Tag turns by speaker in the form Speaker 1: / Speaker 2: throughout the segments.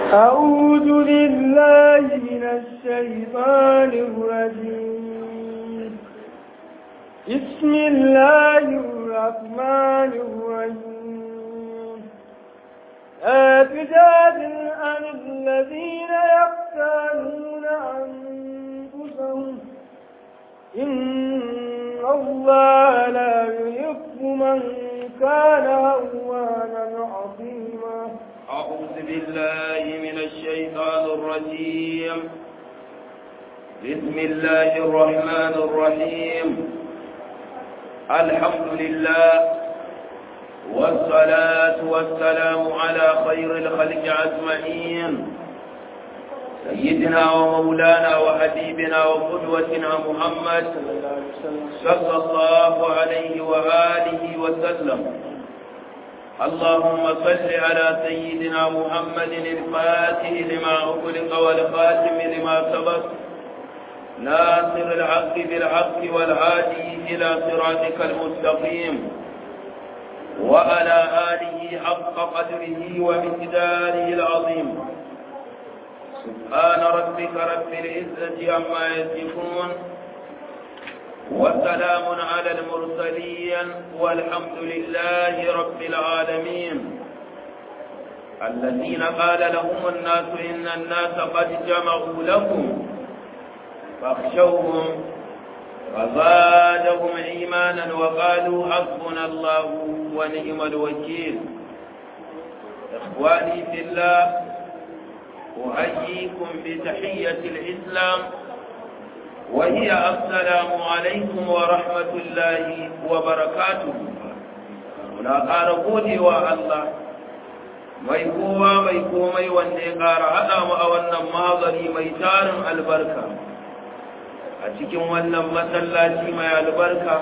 Speaker 1: أعوذ بالله من الشيطان الرجيم بسم الله الرحمن الرحيم لا تجادل عن الذين يختارون أنفسهم إن الله لا يحب من كان هوانا عظيما
Speaker 2: أعوذ بالله من الشيطان الرجيم بسم الله الرحمن الرحيم الحمد لله والصلاة والسلام على خير الخلق أجمعين سيدنا ومولانا وحبيبنا وقدوتنا محمد صلى الله عليه وآله وسلم اللهم صل على سيدنا محمد الفاتح لما أغلق والخاتم لما سبق ناصر الحق بالحق والهادي إلى صراطك المستقيم وعلى آله حق قدره ومقداره العظيم سبحان ربك رب العزة عما يصفون وسلام على المرسلين والحمد لله رب العالمين الذين قال لهم الناس إن الناس قد جمعوا لكم فاخشوهم فزادهم إيمانا وقالوا حسبنا الله ونعم الوكيل إخواني في الله أحييكم بتحية الإسلام وهي السلام عليكم ورحمة الله وبركاته muna ƙara godewa Allah mai kowa mai komai wanda ya ƙara haɗa mu a wannan magari mai tarin albarka a cikin wannan masallaci mai albarka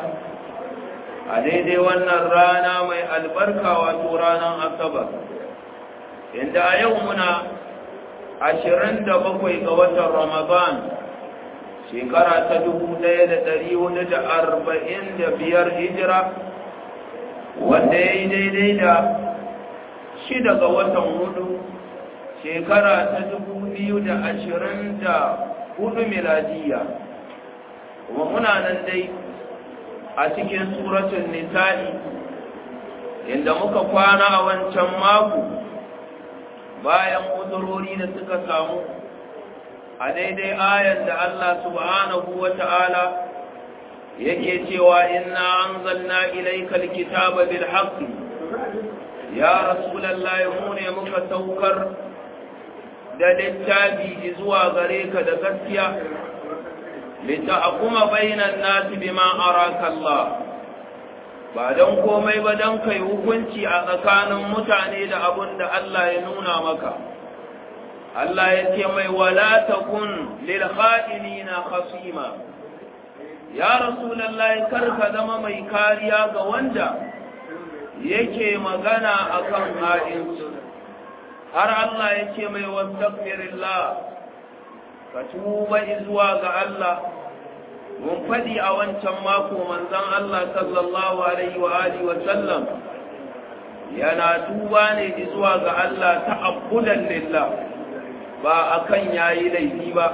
Speaker 2: a daidai wannan rana mai albarka wato ranar asabar inda a yau muna ashirin da bakwai ga watan ramadan shekara ta dubu ɗaya da ɗari hudu da arba'in da biyar hijira wanda ya yi daidai da shida ga watan hudu shekara ta dubu biyu da ashirin da hudu miladiya kuma muna nan dai a cikin suratun nisa'i inda muka kwana a wancan mako bayan uzurori da suka samu a daidai ayan da Allah subhanahu wa ta'ala yake cewa inna anzalna ilayka alkitaba bil haqqi ya rasulullahi mu ne muka saukar da littafi zuwa gare ka da gaskiya litahkuma bainan nasi bima araka Allah ba don komai ba don kai hukunci a tsakanin mutane da abun da Allah ya nuna maka Allah ya ce mai wala takun lil kha'inina khasima ya rasulullahi karka zama mai kariya ga wanda yake magana akan ha'insu har Allah ya ce mai wastaghfirillah ka tuba zuwa ga Allah mun faɗi a wancan mako manzon Allah sallallahu alaihi wa alihi wa sallam yana tuba ne zuwa ga Allah ta'abbudan lillah ba akan yayi laifi ba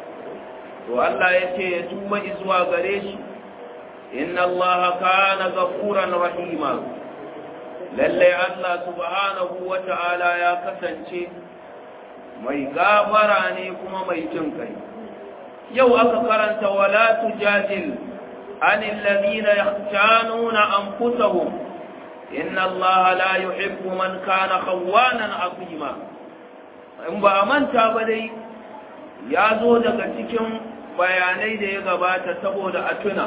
Speaker 2: to Allah yace ya tuba zuwa gare shi inna Allah kana ghafuran rahima lalle Allah subhanahu wa ta'ala ya kasance mai gafara ne kuma mai jin kai yau aka karanta wala tujadil anil ladina yahtanuna anfusahum inna allaha la yuhibbu man kana khawanan azima in ba a manta ba dai ya zo daga cikin bayanai da ya gabata saboda a tuna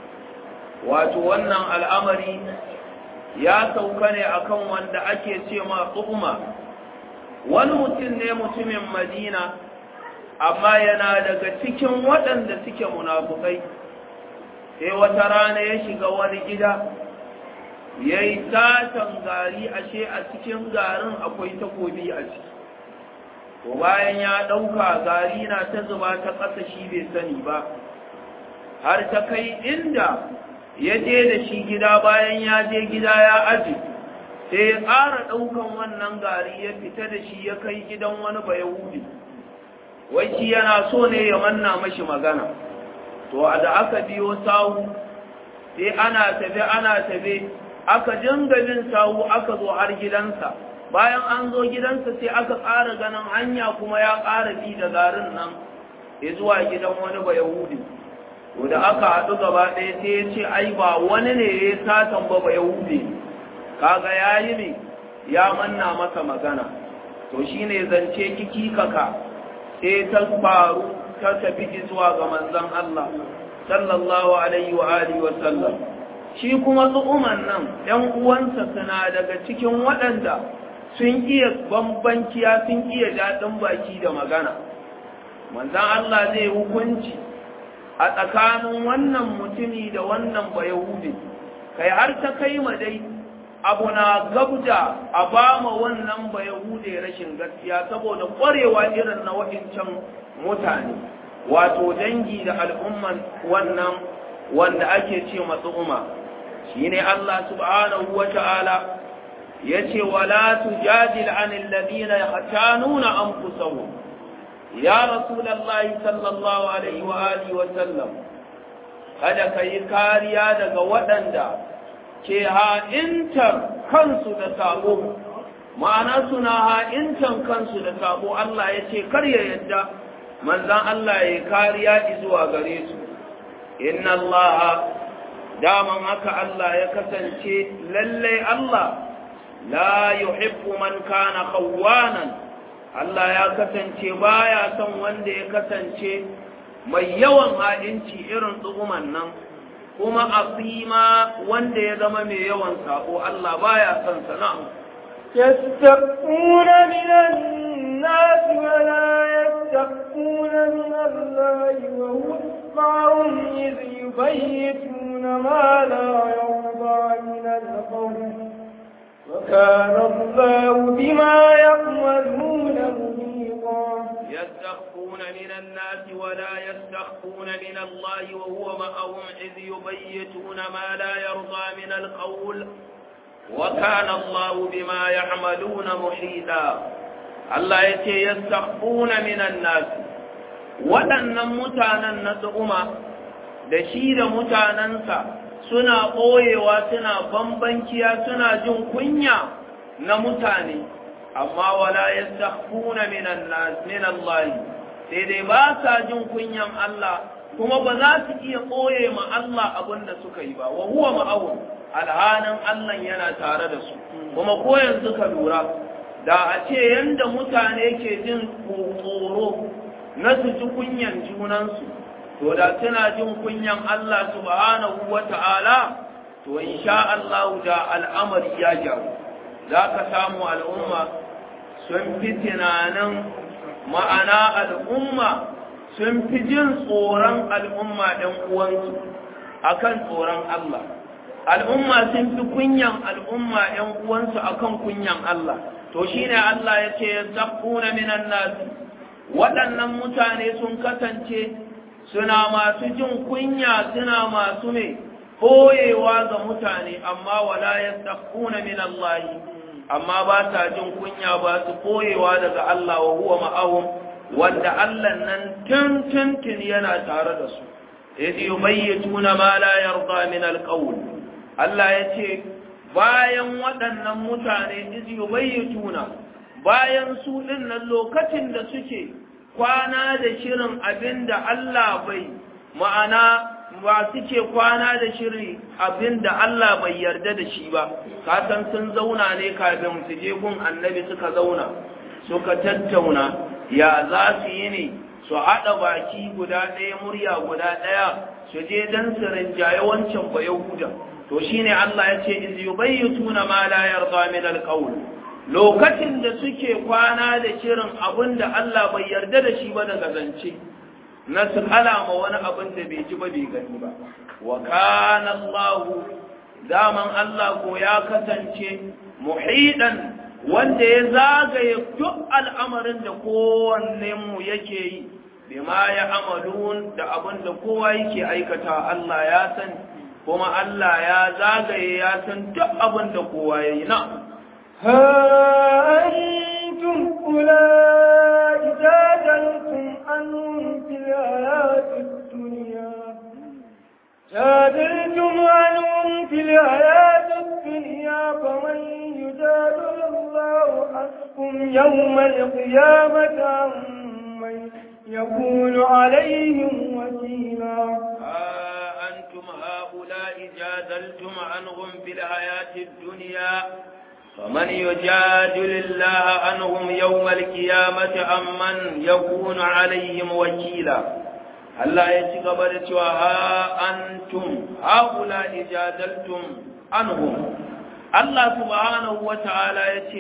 Speaker 2: wato wannan al'amari ya sauka ne akan wanda ake ce ma tsuma wani mutum ne mutumin madina amma yana daga cikin waɗanda suke munafukai sai wata rana ya shiga wani gida ya yi satan gari ashe a cikin garin akwai takobi a ciki to bayan ya ɗauka gari na ta zuba ta ƙasa shi bai sani ba har ta kai inda ya je da shi gida bayan ya je gida ya aji sai ya ƙara ɗaukan wannan gari ya fita da shi ya kai gidan wani bayahudi wai shi yana so ne ya manna mashi magana to da aka biyo sawu sai ana tafe ana tafe aka dinga bin sawu aka zo har gidansa bayan an zo gidansa sai aka ƙara ganin hanya kuma ya ƙara bi da garin nan ya zuwa gidan wani ba yahudi to da aka haɗu gaba ɗaya sai ya ce ai ba wani ne ya satan ba ba yahudi kaga ya yi ne ya manna masa magana to shine zance kiki kaka sai ta faru ta tafi zuwa ga manzon Allah sallallahu alaihi wa alihi wa sallam shi kuma tsu'uman nan ‘yan uwansa suna daga cikin waɗanda sun iya bambanciya sun iya daɗin baki da magana manzan Allah zai hukunci a tsakanin wannan mutumi da wannan bayahudi kai har ta kai ma dai abu na gabda a ba ma wannan bayahudi rashin gaskiya saboda ƙwarewa irin na waɗancan mutane wato dangi da al'umman wannan wanda ake ce masu umma shi ne Allah subhanahu wa ta'ala ya ce wala tujadil anil ladina yahtanuna anfusahum ya rasulullahi sallallahu alaihi wa alihi wa sallam kada kai kariya daga waɗanda ke ha'intar kansu da sabo ma'ana suna ha'intan kansu da sabo Allah ya ce kar ya yadda manzan Allah ya kariya zuwa gare su inna Allah daman haka Allah ya kasance lalle Allah la yuhibbu man kana khawwanan Allah ya kasance baya son wanda ya kasance mai yawan ha'inci irin tsuguman nan kuma asima wanda ya zama mai yawan sako Allah baya son sana
Speaker 1: يستخفون من الناس ولا يستخفون من الله وهو معهم إذ يبيتون ما لا يرضى من القول وكان الله بما يعملون محيطا
Speaker 2: يستخفون من الناس ولا يستخفون من الله وهو معهم إذ يبيتون ما لا يرضى من القول وكان الله بما يعملون محيطا Allah ya ce yastakhfuna minan nas waɗannan mutanen na tsuma da shi da mutanensa suna ɓoyewa suna bambanciya suna jin kunya na mutane amma wala yastakhfuna minan nas min Allah sai dai ba sa jin kunyan Allah kuma ba za su iya ɓoye ma Allah abin da suka yi ba wa huwa ma'awun alhanin Allah yana tare da su kuma ko yanzu ka lura da a ce yanda mutane ke jin tsoro na su ji kunyan junansu to da suna jin kunyan Allah subhanahu wa ta'ala to insha Allah da al'amari ya jaru za ka samu al'umma sun fi tunanin ma'ana al'umma sun fi jin tsoron al'umma ɗan uwansu akan tsoron Allah al'umma sun fi kunyan al'umma ‘yan uwansu akan kunyan Allah, to shi ne Allah ya ce, Zaɓuna minan nasi, waɗannan mutane sun kasance suna masu jin kunya suna masu mai koyewa ga mutane, amma wala ya zaɓuna min Allah, amma ba sa jin kunya ba su koyewa daga Allah wa huwa ma'ahum, wanda Allah nan tun tun yana tare da su. إذ يبيتون ما لا يرضى من القول Allah ya ce, Bayan waɗannan mutane izi yubayyatuna bayan su ɗinnan lokacin da suke kwana da shirin abin da Allah bai ma'ana ba suke kwana da shirin abin da Allah bai yarda da shi ba, kasan sun zauna ne kafin su je gun annabi suka zauna, suka tattauna ya za su yi ne su haɗa baki guda ɗaya murya guda ɗaya su je don su rinjaye wancan ba Yahuda. to shine Allah ya ce iz yubayyituna ma la yarda min alqawl lokacin da suke kwana da shirin abin da Allah bai yarda da shi ba daga zance na su alama wani abin da bai ji ba bai gani ba wa kana Allah daman Allah ko ya kasance muhidan wanda ya zagaye duk al'amarin da kowanne mu yake yi bima ya amalun da abin da kowa yake aikata Allah ya sani kuma Allah ya zagaye ya san duk abin da kowa ya yi na.
Speaker 1: ها أنتم أولئك جادلتم عنهم في الحياة الدنيا جادلتم عنهم في الحياة الدنيا فمن يجادل الله عنكم يوم القيامة عمن يكون عليهم وكيلا
Speaker 2: ها أنتم هؤلاء جادلتم عنهم في الحياة الدنيا فمن يجادل الله عنهم يوم القيامة أمن يكون عليهم وكيلا Allah ya ci gaba da cewa ha antum haula ijadaltum anhum Allah subhanahu wa ta'ala ya ce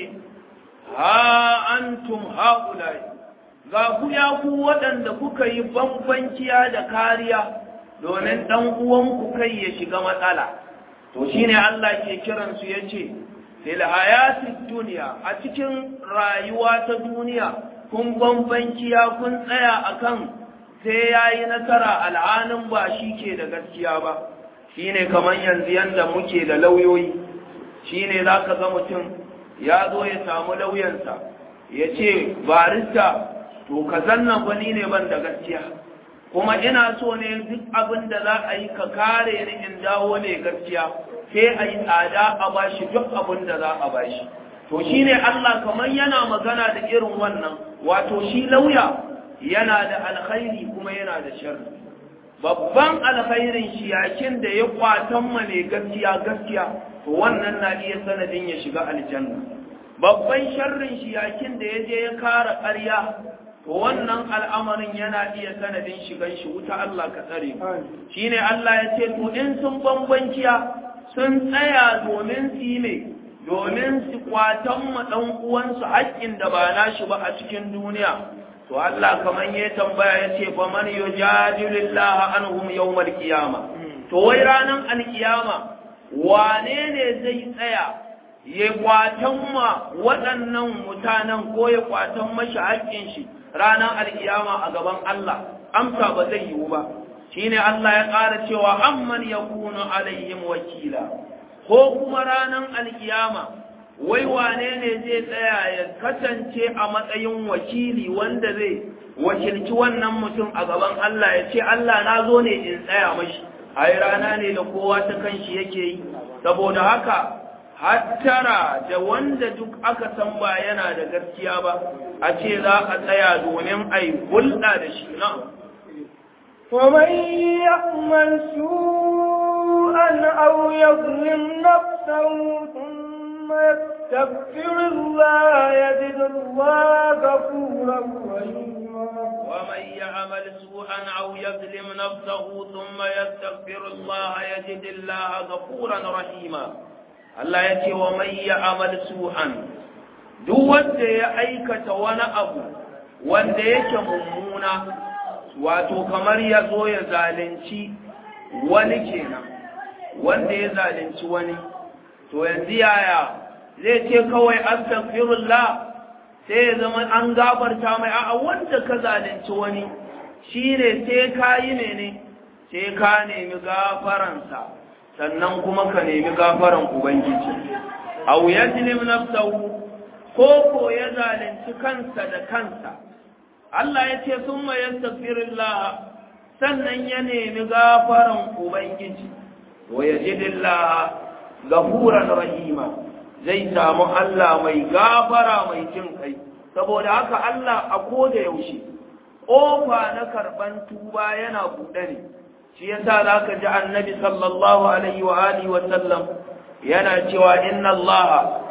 Speaker 2: ha antum haula ga ku ya ku waɗanda kuka yi bambanciya da kariya domin ɗan uwanku kai ya shiga matsala to shine Allah ke kiransu ya ce fil hayatid duniya a cikin rayuwa ta duniya kun bambanciya kun tsaya akan sai ya yi nasara al'anin ba shi ke da gaskiya ba shi ne kamar yanzu yadda muke da lauyoyi shi ne za ka ga mutum ya zo ya samu lauyansa ya ce barista to ka zanna gwani ne ban da gaskiya kuma ina so ne duk abin da za a yi ka kare ni in dawo ne gaskiya sai a yi tsada a bashi duk abin da za a bashi to shi ne Allah kamar yana magana da irin wannan wato shi lauya yana da alkhairi kuma yana da sharri babban alkhairin shi yakin da ya kwatan ma ne gaskiya gaskiya to wannan na iya sanadin ya shiga aljanna babban sharrin shi yakin da ya je ya kara ƙarya to wannan al'amarin yana iya sanadin shigan shi wuta Allah ka tsare shine Allah ya ce to in sun bambanciya sun tsaya domin su yi ne domin su kwatan ma dan uwansu haƙƙin da ba nashi ba a cikin duniya to Allah kaman ya tambaya ya ce fa man yujadilullaha anhum yawmal qiyama to wai ranan alkiyama wane ne zai tsaya ya kwatan ma waɗannan mutanen ko ya kwatan mashi haƙƙin shi ranan alkiyama a gaban Allah amsa ba zai yiwu ba shine Allah ya ƙara cewa amman yakunu alaihim wakila ko kuma ranan alkiyama wai wane ne zai tsaya ya kasance a matsayin wakili wanda zai wakilci wannan mutum a gaban Allah ya ce Allah na zo ne in tsaya mashi ai rana ne da kowa ta kanshi yake yi saboda haka hattara da wanda duk aka san ba yana da gaskiya ba a ce za a tsaya domin a yi hulɗa da shi na
Speaker 1: ومن يعمل سوءا أو يظلم نفسه ثم يستغفر الله يجد الله غفورا رحيما
Speaker 2: ومن يعمل سوءا أو يظلم نفسه ثم يستغفر الله يجد الله غفورا رحيما Allah ya ce wa mai ya amal su'an duk wanda ya aikata wani abu wanda yake mummuna wato kamar ya zo ya zalunci wani kenan wanda ya zalunci wani to yanzu yaya zai ce kawai astaghfirullah sai ya zama an gafarta mai a'a wanda ka zalunci wani shine sai ka yi mene sai ka nemi gafaransa sannan kuma ka nemi gafaran ubangiji aw yajlim nafsahu ko ko ya zalunci kansa da kansa Allah ya ce summa yastaghfirullah sannan ya nemi gafaran ubangiji wa yajidillah gafuran rahima zai samu Allah mai gafara mai jin kai saboda haka Allah a koda yaushe ƙofa na karɓan tuba yana buɗe ne shi yasa zaka ji annabi sallallahu alaihi wa alihi wa sallam yana cewa inna Allah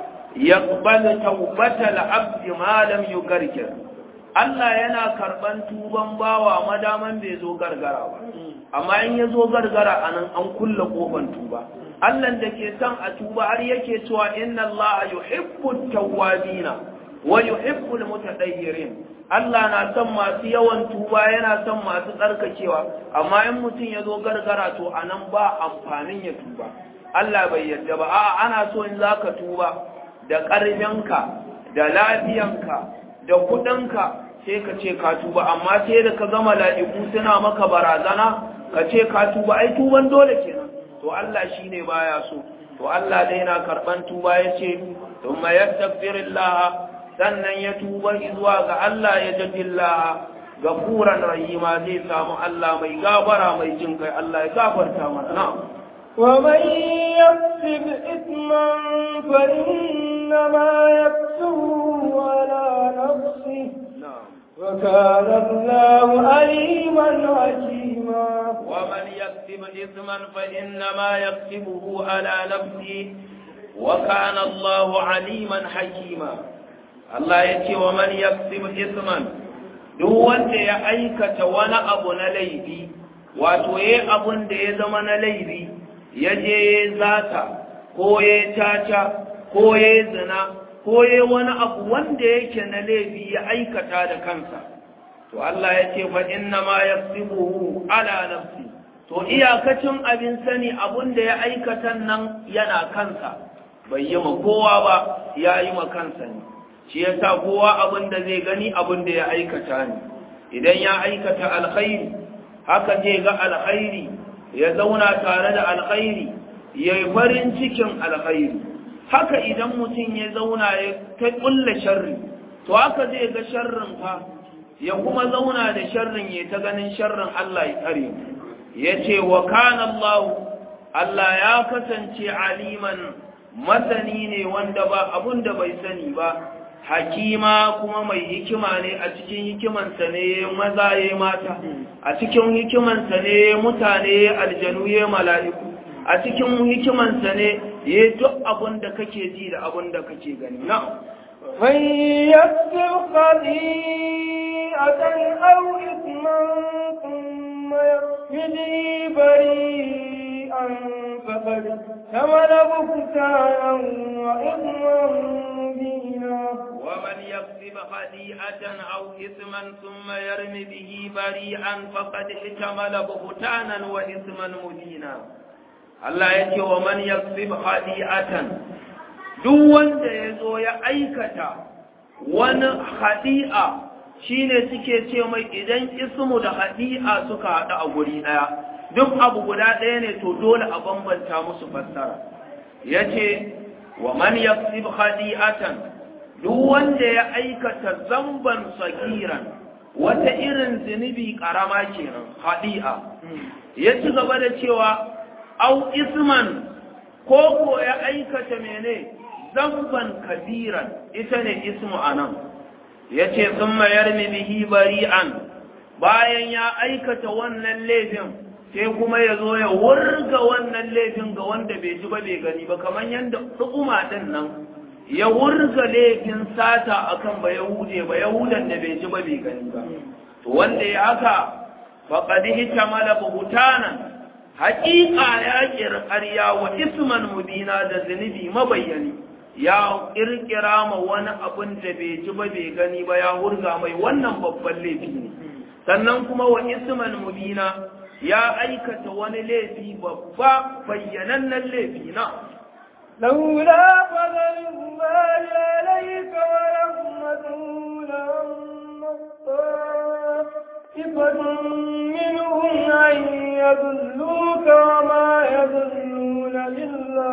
Speaker 2: yaqbalu tawbatal abdi ma lam yugargir Allah yana karɓan tuban bawa madaman bai zo gargara ba amma in ya zo gargara anan an kulle ƙofan tuba Allah da ke son a tuba har yake cewa inna Allah yuhibbu tawwabina wa yuhibbu almutatahhirin Allah na son masu yawan tuba yana son masu tsarkakewa amma in mutum ya zo gargara to anan ba amfanin ya tuba Allah bai yarda ba a'a ana so in zaka tuba da ƙarfinka da lafiyanka da kuɗinka sai ka ce ka tuba amma sai da ka gama la'iku suna maka barazana ka ce ka tuba ai tuban dole kenan to Allah shi ne baya so to Allah dai na karɓan tuba ya ce thumma yastaghfirullah sannan ya tuba zuwa ga Allah ya jadillah gafuran rahima zai samu Allah mai gabara mai jin kai Allah ya gafarta mana na'am
Speaker 1: ومن يكسب إثما فإنما يكسبه على نفسه وكان الله عليما حكيما
Speaker 2: ومن يكسب إثما فإنما يكسبه على نفسه وكان الله عليما حكيما الله يتي ومن يكسب إثما duk wanda ya aikata wani abu na laifi wato ya abun da ya zama na laifi ya je ya zata ko ya caca ko ya zina ko ya wani abu wanda yake na laifi ya aikata da kansa to Allah ya ce fa inna ma yasibuhu ala nafsi to iyakacin abin sani abun da ya aikata nan yana kansa bai yi ma kowa ba ya yi ma kansa ne shi yasa kowa abin da zai gani abin da ya aikata ne idan ya aikata alkhairi haka zai ga alkhairi ya zauna tare da alkhairi ya yi farin cikin alkhairi haka idan mutum ya zauna ya ta kulla sharri to haka zai ga sharrin fa ya kuma zauna da sharrin ya ta ganin sharrin Allah ya tsare ya ce wa kana Allah Allah ya kasance aliman masani ne wanda ba abun da bai sani ba hakima kuma mai hikima ne a cikin hikimansa ne maza ya mata a cikin hikimansa ne mutane aljanu ya mala'iku a cikin hikimansa ne ya duk abun da kake ji da abun da kake gani na
Speaker 1: من يكسب خطيئة أو إثما ثم يرمي بريئا فقد ثمن بهتانا وإثما مبينا
Speaker 2: ومن يكسب خطيئة أو إثما ثم يرمي به بريئا فقد احتمل بهتانا وإثما مبينا Allah ya ce wa man yaksib khadi'atan duk wanda ya zo ya aikata wani khadi'a shine suke ce mai idan ismu da khadi'a suka haɗu a guri ɗaya duk abu guda ɗaya ne to dole a bambanta musu fassara yace wa man yaksib khadi'atan duk wanda ya aikata zamban sagiran wata irin zunubi karama kenan khadi'a ya ci gaba da cewa au isman ko ko ya aikata mene zamban kabiran ita ne ismu anan yace thumma yarmi bihi bari'an bayan ya aikata wannan laifin sai kuma ya zo ya wurga wannan laifin ga wanda bai ji ba bai gani ba kamar yadda ɗuma ɗin nan ya wurga laifin sata akan ba yahude ba yahudan da bai ji ba bai gani ba to wanda ya haka faqad hitamala buhtanan haƙiƙa ya ƙirƙarya wa isman mubina da zunubi mabayyani ya ƙirƙira ma wani abin da bai ji ba bai gani ba ya hurga mai wannan babban laifi ne sannan kuma wa isman mubina ya aikata wani laifi babba bayyanannen laifi na
Speaker 1: لولا فضل الله عليك ورحمته لهم طائفة منهم أن يضلوك وما يضلون إلا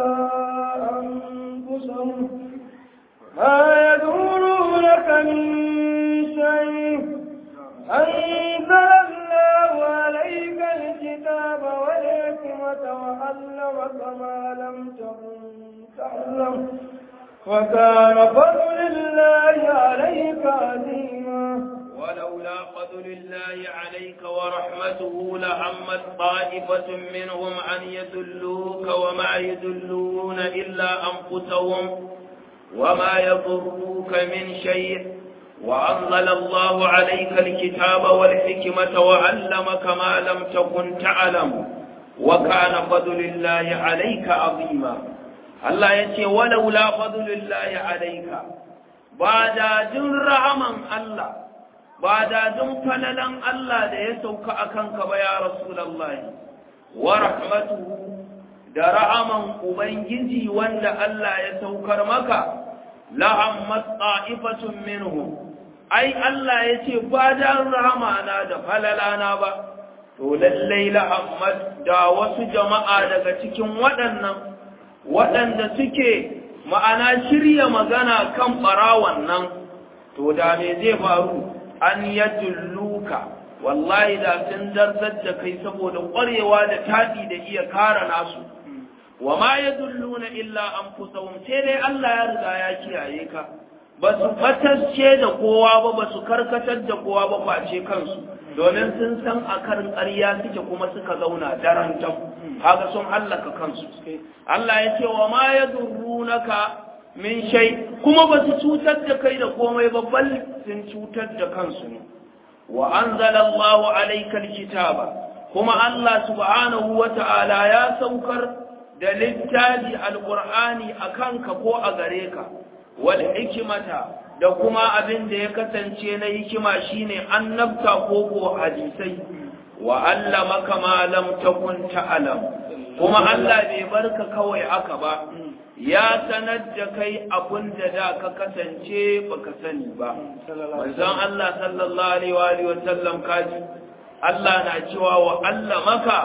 Speaker 1: أنفسهم ما يدورونك من شيء أنزل الله عليك الكتاب والحكمة وعلمك ما لم تكن تعلم وكان فضل الله عليك عظيما
Speaker 2: ولولا فضل الله عليك ورحمته لعمت طائفة منهم أن يدلوك وما يدلون إلا أنفسهم وما يضروك من شيء وأنزل الله عليك الكتاب والحكمة وعلمك ما لم تكن تعلم وكان فضل الله عليك عظيما الله يتي ولولا فضل الله عليك بعد جن رحمن الله بعد جن فللن الله da ya sauka akan ka ba ya rasulullahi wa rahmatuhu da ra'aman ubangiji wanda Allah ya saukar maka la'ammat ta'ifatun minhum ai Allah ya ce ba dan rahamana da falalana ba to lallai la'ammat da wasu jama'a daga cikin waɗannan waɗanda suke ma'ana shirya magana kan barawan nan to da me zai faru an yadulluka wallahi da sun darzar da kai saboda ƙwarewa da taɗi da iya kara nasu wa ma yadulluna illa anfusahum sai dai Allah ya riga ya kiyaye ka ba su fatacce da kowa ba ba su karkatar da kowa ba face kansu domin sun san a karin ƙarya suke kuma suka zauna daren tam haka sun hallaka kansu Allah ya ce wa ma yadurrunaka min shay kuma ba su cutar da kai da komai ba bal sun cutar da kansu ne wa anzalallahu alayka alkitaba kuma Allah subhanahu wata'ala ya saukar da littafi alqur'ani akan ka ko a gare ka wal hikmata da kuma abin da ya kasance na hikima shine annabta ko ko hadisai wa allamaka ma lam takun ta'lam kuma Allah bai barka kawai aka ba ya sanar da kai abin da da ka kasance baka sani ba manzon Allah sallallahu alaihi wa alihi wa sallam kaji Allah na cewa wa allamaka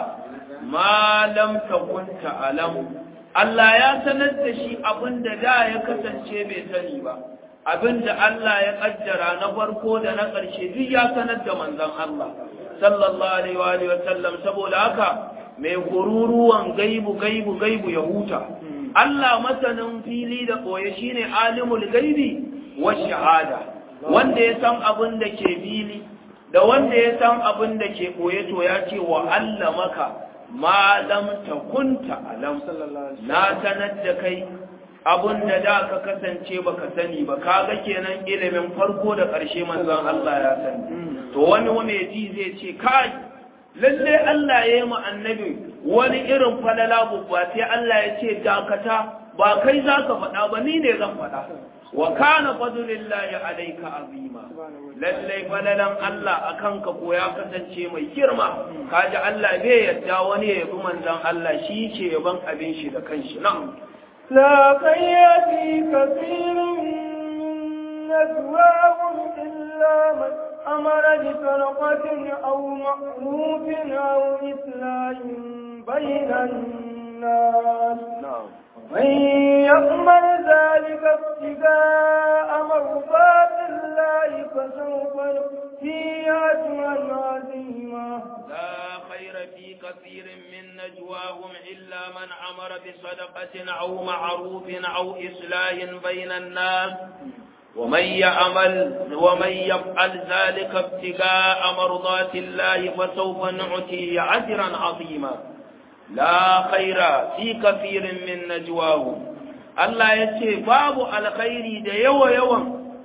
Speaker 2: ma lam takun ta'lam Allah ya sanar da shi abin da da ya kasance bai sani ba abin da Allah ya kaddara na farko da na ƙarshe duk ya sanar da manzon Allah sallallahu alaihi wa alihi wa sallam saboda haka mai kururuwan gaibu gaibu gaibu ya huta Allah masanin fili da ɓoye shine alimul gaibi wa shahada wanda ya san abin da ke fili da wanda ya san abin da ke ɓoye to ya ce wa Allah maka ma lam takunta alam na sanar da kai abin da da ka kasance baka sani ba kaga kenan ilimin farko da ƙarshe manzon Allah ya sani to wani wani ji zai ce kai lalle Allah ya yi mu annabi wani irin falala babba sai Allah ya ce dakata ba kai za ka faɗa ba ni ne zan faɗa wa kana fadlillahi alayka azima lalle falalan Allah akan ka ko ya kasance mai girma kaji Allah bai yadda wani ya yabi manzon Allah shi ke yaban abin shi da kanshi na'am
Speaker 1: لا خير في كثير من نجواهم إلا من أمر بسرقة أو معروف أو إصلاح بين الناس من يأمر ذلك ابتغاء مرضات الله فسوف نؤتيه أجرا عظيما
Speaker 2: لا خير في كثير من نجواهم إلا من أمر بصدقة أو معروف أو إصلاح بين الناس ومن يعمل ومن يفعل ذلك ابتغاء مرضات الله فسوف نعطيه أجرا عظيما لا خير في كثير من نجواهم Allah ya ce babu alkhairi da yawa yawan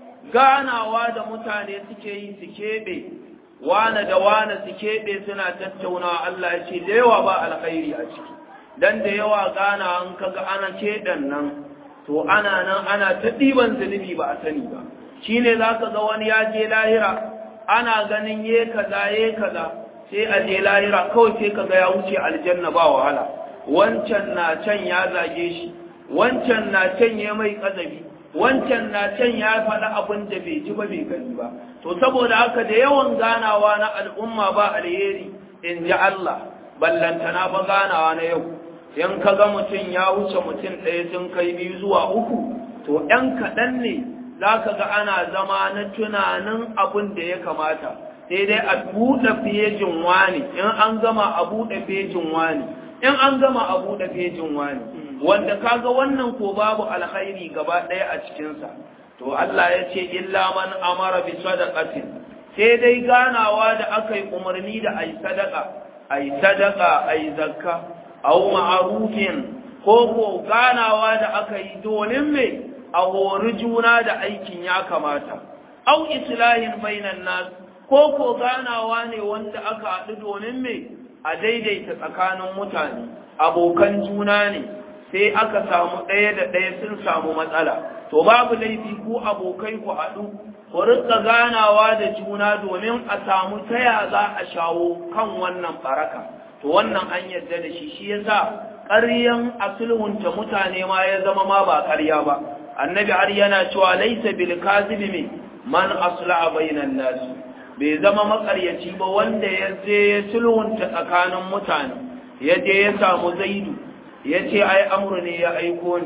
Speaker 2: ganawa da mutane suke yi su keɓe wane da wane su keɓe suna tattaunawa Allah ya ce da yawa ba alkhairi a ciki dan da yawa gana an kaga ana keɗan nan to ana nan ana ta ɗiban zunubi ba a sani ba shi ne za ka ga wani ya je lahira ana ganin ye kaza ye kaza sai a je lahira kawai sai ka ga ya wuce aljanna ba wahala wancan na can ya zage shi wancan na can ya mai kazabi wancan na can ya faɗi abin da bai ji ba bai gani ba to saboda haka da yawan ganawa na al'umma ba alheri in ji Allah ballantana ba ganawa na yau in ka ga mutum ya wuce mutum ɗaya sun kai biyu zuwa uku to ɗan kaɗan ne za ka ga ana zama na tunanin abin da ya kamata sai dai a buɗe fejin wani in an gama a buɗe fejin wani in an gama a buɗe fejin wani wanda kaga wannan ko babu alkhairi gaba ɗaya a cikinsa to Allah ya ce illa man amara bi sadaqatin sai dai ganawa da aka yi umarni da ai sadaka ai sadaka ai zakka aw ma'rufin ko ko ganawa da aka yi domin me a hori juna da aikin ya kamata aw islahin bainan nas ko ko ganawa ne wanda aka haɗu domin me a daidaita tsakanin mutane abokan juna ne sai aka samu ɗaya da ɗaya sun samu matsala to babu laifi ku abokai ku haɗu ku rika ganawa da juna domin a samu taya za a shawo kan wannan baraka to wannan an yarda da shi shi yasa ƙaryan asulhunta mutane ma ya zama ma ba ƙarya ba annabi har yana cewa laisa bil kazibi man aslaha bainan nas bai zama makaryaci ba wanda ya je ya sulhunta tsakanin mutane ya je ya samu zaidu ya ce ai amru ne ya aiko ni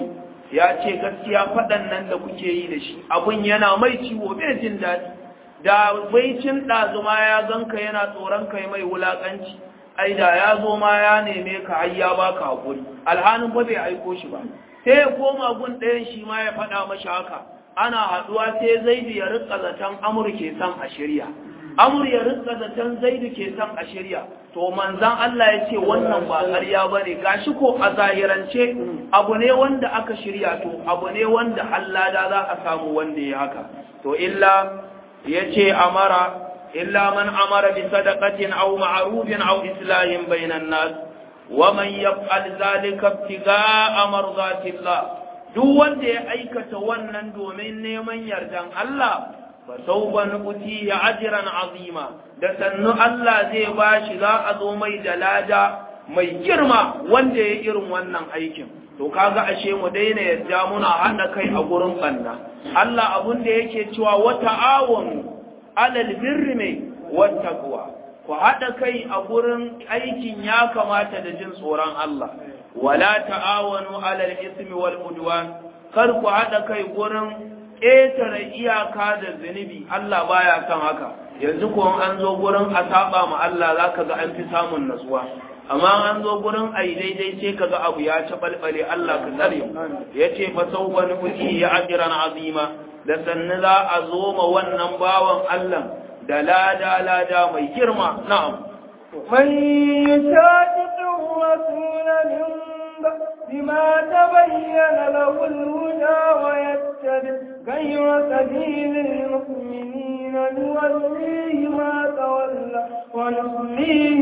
Speaker 2: ya ce gaskiya faɗan nan da kuke yi da shi abun yana mai ciwo bai jin daɗi da baicin ɗazuma ya ganka yana tsoron kai mai wulaƙanci ai da ya zo ma ya neme ka har ya baka hakuri alhanin ba bai aiko shi ba sai ya koma gun ɗayan shi ma ya faɗa mashi haka ana haɗuwa sai zaidu ya rika zaton amur ke son a shirya amur ya rika zaton zaidu ke son a shirya to manzan Allah ya ce wannan ba ƙarya ba ne gashi ko a zahirance abu ne wanda aka shirya to abu ne wanda Allah da za a samu wanda ya haka to illa ya ce amara إلا من أمر بصدقة أو معروف أو إصلاح بين الناس ومن يفعل ذلك ابتغاء مرضات الله duk wanda ya aikata wannan domin neman yardan Allah fa sawfa nu'ti ajran azima da sannu Allah zai bashi za a zo mai da lada mai girma wanda ya irin wannan aikin to kaga ashe mu daina yadda muna hada kai a gurin banna Allah abun da yake cewa wa ta'awunu alal birri mai wattaqwa ku haɗa kai a gurin aikin ya kamata da jin tsoron Allah wala ta'awanu alal ismi wal udwan kar ku haɗa kai gurin ƙetare iyaka da zunubi Allah baya son haka yanzu ko an zo gurin a saba ma Allah zaka ga an fi samun nasuwa amma an zo gurin ai daidai sai kaga abu ya tabalbale Allah ka tsare yace fa sawfa nuti ya ajran azima da sannu za a zo ma wannan bawan Allah da lada lada mai girma na'am
Speaker 1: من يشاقق الرسول من بعد ما تبين له الهدى ويتبع غير سبيل المؤمنين نوليه ما تولى ونصليه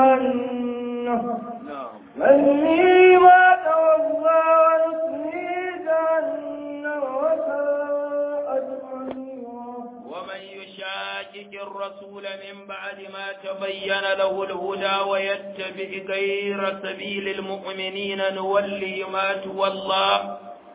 Speaker 1: جهنم نوليه ما تولى ونصليه جهنم وساءت مصيرا
Speaker 2: ومن يشاكك الرسول من بعد ما تبين له الهدى ويتبع غير سبيل المؤمنين نوله ما تولى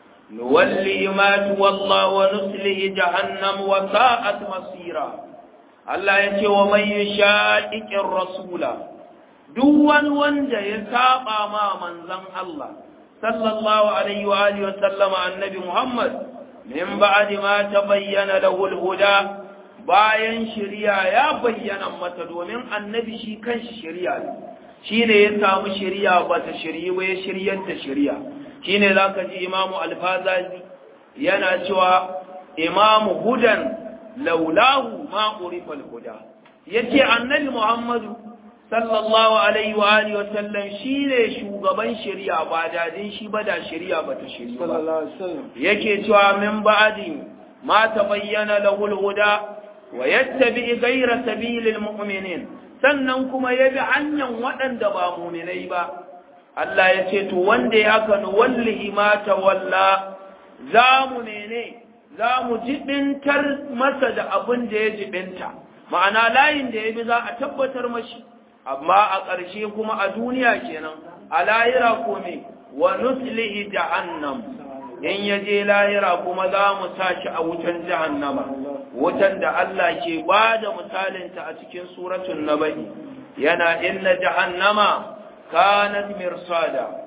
Speaker 2: نوله ما تولى ونسله جهنم وساءت مصيرا Allah ya ce wa mai yushaqiqir rasula duk wani wanda ya saba ma manzon Allah sallallahu alaihi wa alihi wa sallama annabi Muhammad min ba'di ma tabayyana lahu al-huda bayan shari'a ya bayyana mata domin annabi shi kanshi shari'a ne shine ya samu shari'a ba ta shari'i ba ya shiryar da shari'a shine zaka ji imamu al-fazazi yana cewa imamu hudan laulahu ma urifa al-huda yace annabi muhammadu sallallahu alaihi wa alihi wa sallam shine shugaban shari'a ba dadin shi ba da shari'a ba ta shari'a ba yake cewa min ba'di ma tabayyana lahu al-huda wa yattabi ghayra sabilil mu'minin sannan kuma yabi hanyar waɗanda ba mu'minai ba Allah ya ce to wanda ya haka nu wallahi ma tawalla zamu mene zamu jibintar masa da abin da ya jibinta ma'ana layin da ya bi za a tabbatar mashi amma a ƙarshe kuma a duniya kenan a lahira ko me wa nuslihi jahannam in ya je lahira kuma za mu sa shi a wutan jahannama wutan da Allah ke ba da misalinta a cikin suratun naba'i yana inna jahannama kanat mirsada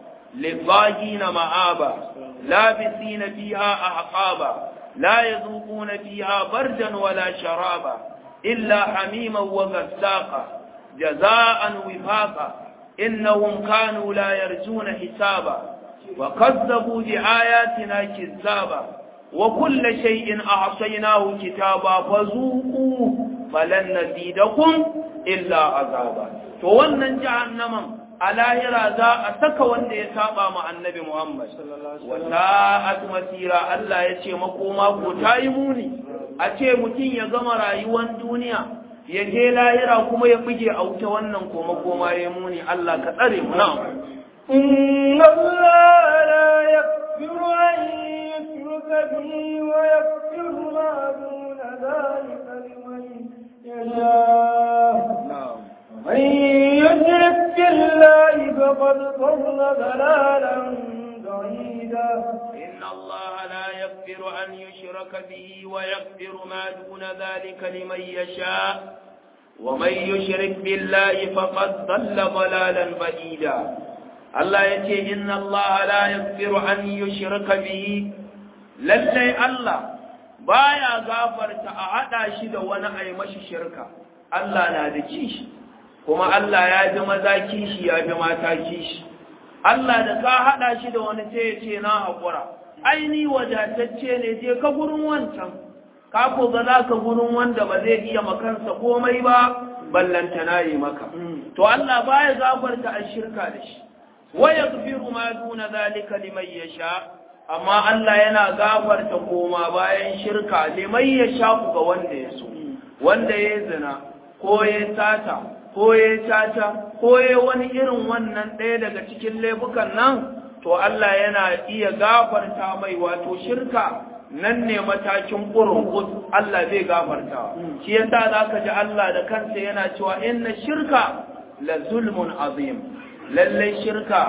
Speaker 2: للضاجين مآبا لابسين فيها أحقابا لا يذوقون فيها بردا ولا شرابا إلا حميما وغساقا جزاء وفاقا إنهم كانوا لا يرجون حسابا وكذبوا بآياتنا كذابا وكل شيء أعصيناه كتابا فذوقوا فلن نزيدكم إلا عذابا فوانا جهنم a lahira za a saka wanda ya saba ma annabi Muhammad wa sa'at masira Allah ya ce makoma ko tayi muni a ce mutum ya gama rayuwar duniya ya je lahira kuma ya buge a wuta wannan ko makoma ya muni Allah ka tsare mu na'am
Speaker 1: إن الله لا يغفر أن يشرك به ويغفر ما دون ذلك لمن يشاء
Speaker 2: na'am
Speaker 1: من يشرك بالله فقد ضل ضلالا بعيدا
Speaker 2: إن الله لا يغفر أن يشرك به ويغفر ما دون ذلك لمن يشاء ومن يشرك بالله فقد ضل ضلالا بعيدا Allah ya ce inna Allah la yaghfiru an yushraka bihi lallai Allah baya gafarta a hada shi da wani ai mashi shirka Allah na da kishi kuma Allah ya bi maza kishi ya bi mata kishi Allah da ka hada shi da wani sai ya ce na hakura aini wadatacce ne je ka gurin wancan ka ko ga za ka gurin wanda ba zai iya makansa komai ba ballanta na yi maka to Allah baya gafarta a shirka da shi wa yaghfiru ma duna zalika liman yasha amma Allah yana gafarta koma bayan shirka liman yasha ga wanda ya so wanda ya zina ko ya sata ko ya tata ko ya wani irin wannan ɗaya daga cikin laifukan nan to Allah yana iya gafarta mai wato shirka nan ne matakin ƙurin Allah zai gafarta shi yasa za ka ji Allah da kansa yana cewa inna shirka la zulmun azim lallai shirka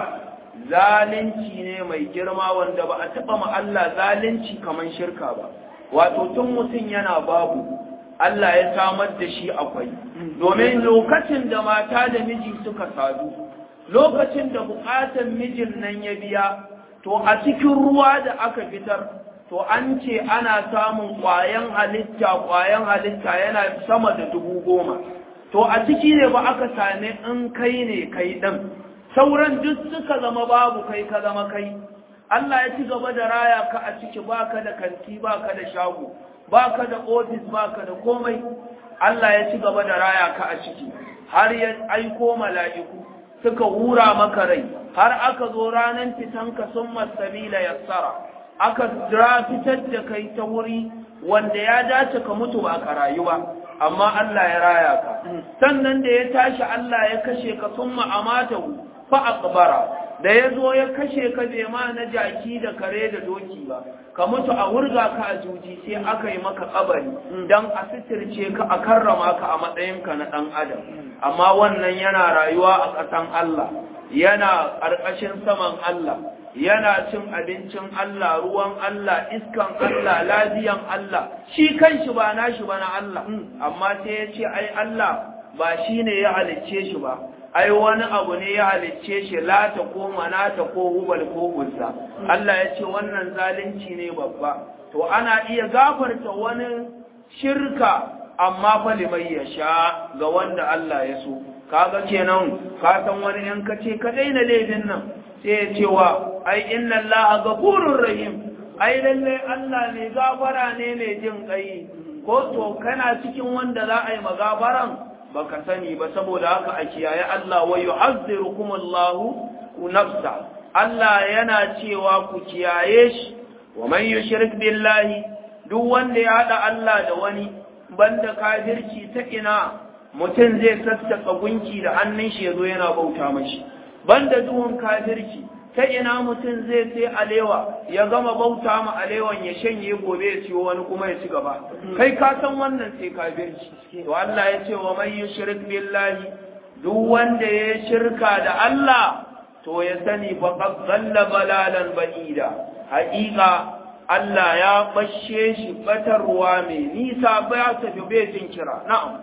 Speaker 2: zalunci ne mai girma wanda ba a taɓa ma Allah zalunci kamar shirka ba wato tun mutum yana babu Allah ya samar da shi akwai domin lokacin da mata da miji suka sadu lokacin da bukatan mijin nan ya biya to a cikin ruwa da aka fitar to an ce ana samun ƙwayan halitta ƙwayan halitta yana sama da dubu goma to a ciki ne ba aka same in kai ne kai ɗan sauran duk suka zama babu kai ka zama kai Allah ya ci gaba da raya ka a ciki baka da kanti baka da shago baka da ofis baka da komai Allah ya ci gaba da raya ka a ciki har ya aiko mala'iku suka hura maka rai har aka zo ranar fitanka sun masabila yassara aka jira fitar da kai ta wuri wanda ya dace ka mutu ba ka rayu ba amma Allah ya raya ka sannan da ya tashi Allah ya kashe ka sun ma'amatahu fa aqbara da ya zo ya kashe ka bai ma na jaki da kare da doki ba ka mutu a wurga ka a juji sai aka yi maka kabari dan a sitirce ka a karrama ka a matsayinka na dan adam amma wannan yana rayuwa a ƙasan Allah yana ƙarƙashin saman Allah yana cin abincin Allah ruwan Allah iskan Allah lafiyan Allah shi kanshi ba nashi ba na Allah amma sai ya ce ai Allah ba shi ne ya halicce shi ba ai wani abu ne ya halicce shi lata ko manata ko hubal ko uzza Allah ya ce wannan zalunci ne babba to ana iya gafarta wani shirka amma fa liman ya sha ga wanda Allah ya so kaga kenan ka san wani in ka ce ka daina laifin nan sai ya ce wa ai inna Allah ghafurur rahim ai lalle Allah ne gafara ne mai jin kai ko to kana cikin wanda za a yi magabaran baka sani ba saboda haka a kiyaye Allah wa yu'azzirukum Allahu nafsa Allah yana cewa ku kiyaye shi wa man yushrik billahi duk wanda ya hada Allah da wani banda kafirci ta ina mutum zai sassaka gunki da hannun shi yazo yana bauta mashi banda duhun kafirci ta ina mutum zai sai alewa ya gama bauta ma alewan ya shanye gobe ya ciwo wani kuma ya ci gaba kai ka san wannan sai kafirci to Allah ya ce wa man yushrik billahi duk wanda ya shirka da Allah to ya sani fa qad dhalla balalan ba'ida haƙiƙa Allah ya bashe shi batarwa mai nisa ba ya tafi bai jin kira na'am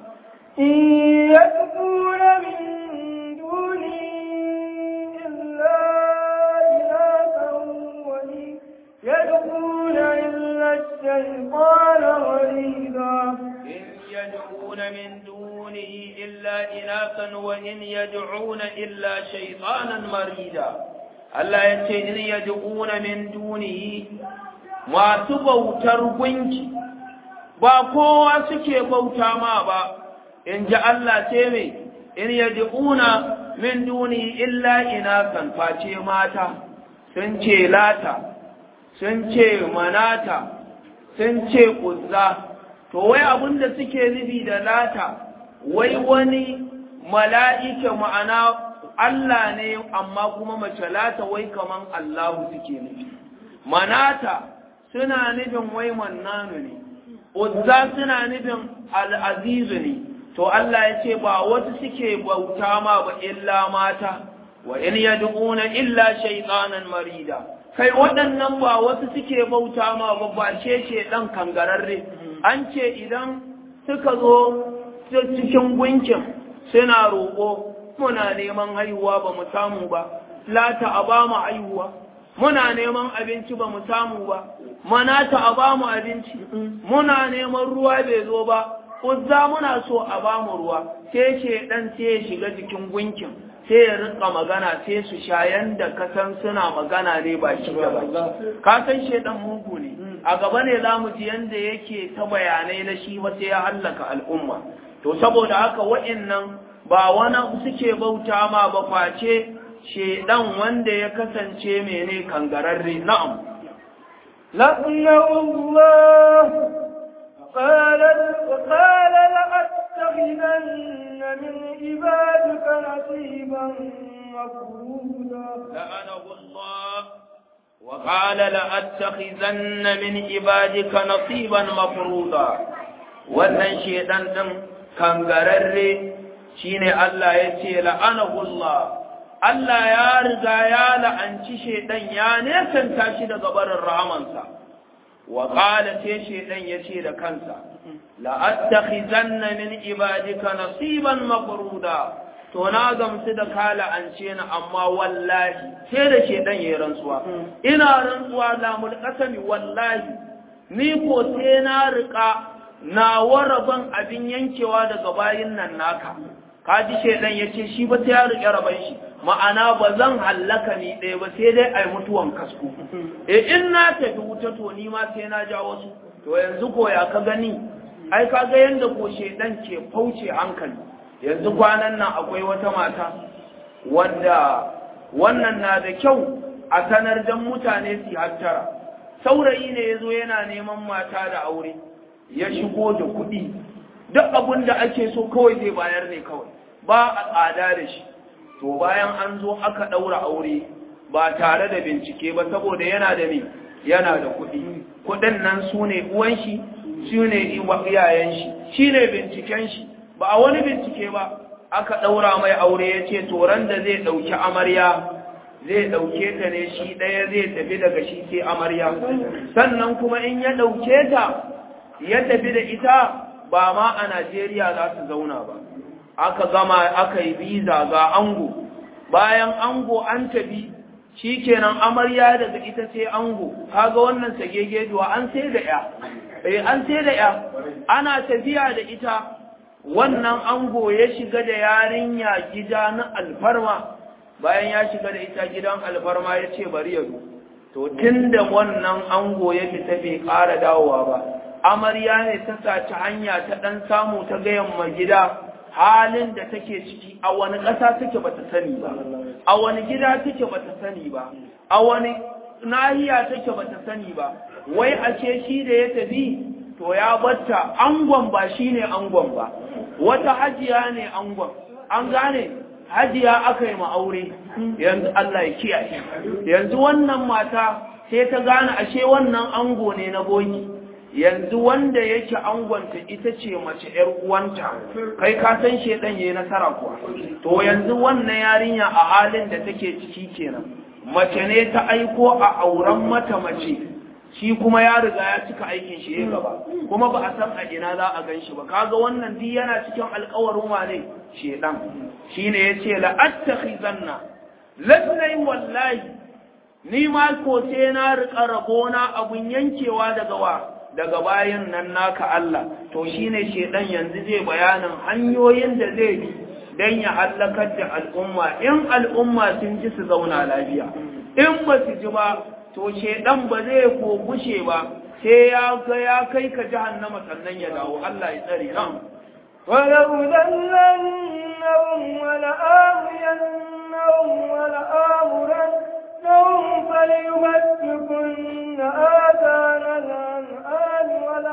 Speaker 1: in yad'una min duni illa يدعون إلا الشيطان مريدا
Speaker 2: إن يدعون من دونه إلا إناثا وإن يدعون إلا شيطانا مريدا Allah ya ce in yad'una min dunihi masu bautar gunki ba kowa suke bauta ma ba in ji Allah ce me in yad'una min dunihi illa inasan face mata sun ce lata sun ce manata sun ce kuzza to wai abinda suke nufi da lata wai wani mala'ika ma'ana Allah ne amma kuma mace lata wai kaman Allahu suke nufi manata suna nufin wai mannanu ne uzza suna nufin al'azizu ne to Allah ya ce ba wasu suke bauta ma ba illa mata wa in yad'una illa shaytanan marida kai waɗannan ba wasu suke bauta ma ba ba ce ce ɗan kangararre an ce idan suka zo cikin gunkin suna roƙo muna neman haihuwa ba mu samu ba lata a ba mu haihuwa muna neman abinci ba mu samu ba manata a ba mu abinci muna neman ruwa bai zo ba uzza muna so a ba mu ruwa sai ce dan sai ya shiga jikin gunkin sai ya rika magana sai su sha yanda ka san suna magana ne ba shi da ba ka san shedan mugu ne a gaba ne za mu ji yanda yake ta bayanai na shi ba sai ya hallaka al'umma to saboda haka wa'annan ba wani suke bauta ma ba face shedan wanda ya kasance mene kangararre na'am
Speaker 1: لعنه الله قال قال لأتخذن من عبادك نصيبا مفروضا
Speaker 2: لعنه الله وقال لأتخذن من عبادك نصيبا مفروضا wannan shedan din kangararre shine Allah ya ce la'anahu Allah Allah ya riga ya la'anci shedan ya nesanta shi daga barin rahamansa wa qala sai shedan ya ce da kansa la'attakhizanna min ibadika nasiban mafruda to na gamsu da ka la'ance ni amma wallahi sai da shedan yayi rantsuwa ina rantsuwa la mulqasami wallahi ni ko sai na rika na waraban abin yankewa daga bayin nan naka kaji shedan yace shi ba sai ya rike raban shi ma'ana ba zan hallaka ni ɗaya ba sai dai ai mutuwan kasku eh in na tafi wuta to ni ma sai na ja wasu to yanzu ko ya ka gani ai ka ga yanda ko shedan ke fauce hankali yanzu kwanan nan akwai wata mata wanda wannan na da kyau a sanar dan mutane su hattara saurayi ne yazo yana neman mata da aure ya shigo da kuɗi duk abin da ake so kawai zai bayar ne kawai ba a tsada da shi to bayan an zo aka ɗaura aure ba tare da bincike ba saboda yana da ne yana da kuɗi kuɗin nan su ne uwan shi su ne iyayen shi shi ne binciken shi ba a wani bincike ba aka ɗaura mai aure ya ce toron da zai ɗauki amarya zai ɗauke ta ne shi ɗaya zai tafi daga shi sai amarya sannan kuma in ya ɗauke ta ya tafi da ita ba ma a Najeriya za su zauna ba aka gama aka yi biza ga ango bayan ango an tafi shi kenan amarya daga ita sai ango kaga wannan sagegejuwa an sai da ya eh an sai da ya ana tafiya da ita wannan ango ya shiga da yarinya gida na alfarma bayan ya shiga da ita gidan alfarma ya ce bari ya zo to tunda wannan ango ya fita bai ƙara dawowa ba amarya ne ta saci hanya ta ɗan samu ta gayan ma gida halin da take ciki a wani ƙasa take bata sani ba a wani gida take bata sani ba a wani nahiya take bata sani ba wai a ce shi da ya tafi to ya batta angon ba shine angon ba wata hajiya ne angon an gane hajiya aka yi ma aure yanzu Allah ya kiyaye yanzu wannan mata sai ta gane ashe wannan ango ne na boki yanzu wanda yake angonta ita ce mace ‘yar uwanta, kai ka san shedan yayi nasara kuwa. To yanzu wannan yarinya a halin da take ciki kenan, mace ne ta aiko a auren mata mace, shi kuma ya riga ya cika aikin shi ya gaba, kuma ba a san a ina za a gan shi ba. Kaga wannan duk yana cikin alkawarin wane shedan. Shi ne ya ce la'attakhi zanna, lallai wallahi, ni ma ko sai na riƙa rabona abun yankewa daga wa. daga bayan nan naka Allah to shine shedan yanzu zai bayanin hanyoyin da zai bi dan ya halakar da al'umma in al'umma sun ji su zauna lafiya in ba su ji ba to shedan ba zai ko gushe ba sai ya ga ya kai ka jahannama sannan ya dawo Allah ya tsare nan
Speaker 1: ولو ذلنهم ولآمينهم ولآمرنهم فليمسكن آذان الأنعام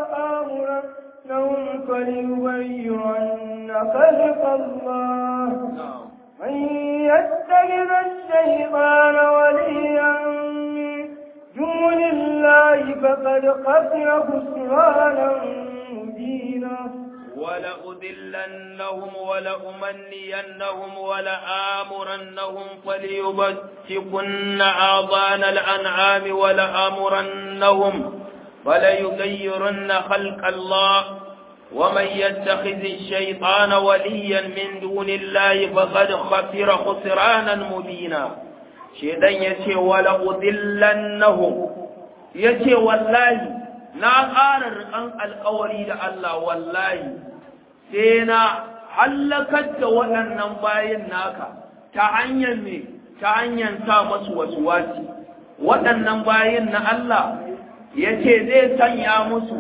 Speaker 1: ولآمرنهم فليغيرن خلق الله من يتخذ الشيطان وليا من دون الله فقد خسر خسرانا مبينا
Speaker 2: ولأذلنهم ولأمنينهم ولآمرنهم فليبتكن آذان الأنعام ولآمرنهم فليغيرن خلق الله ومن يتخذ الشيطان وليا من دون الله فقد خسر خسرانا مبينا shedan yace wala udillannahum yace wallahi na ƙara rikan alƙawari da Allah wallahi sai na hallakar da waɗannan bayin naka ta hanyar me ta hanyar sa masu wasuwasi waɗannan bayin na Allah yace zai sanya musu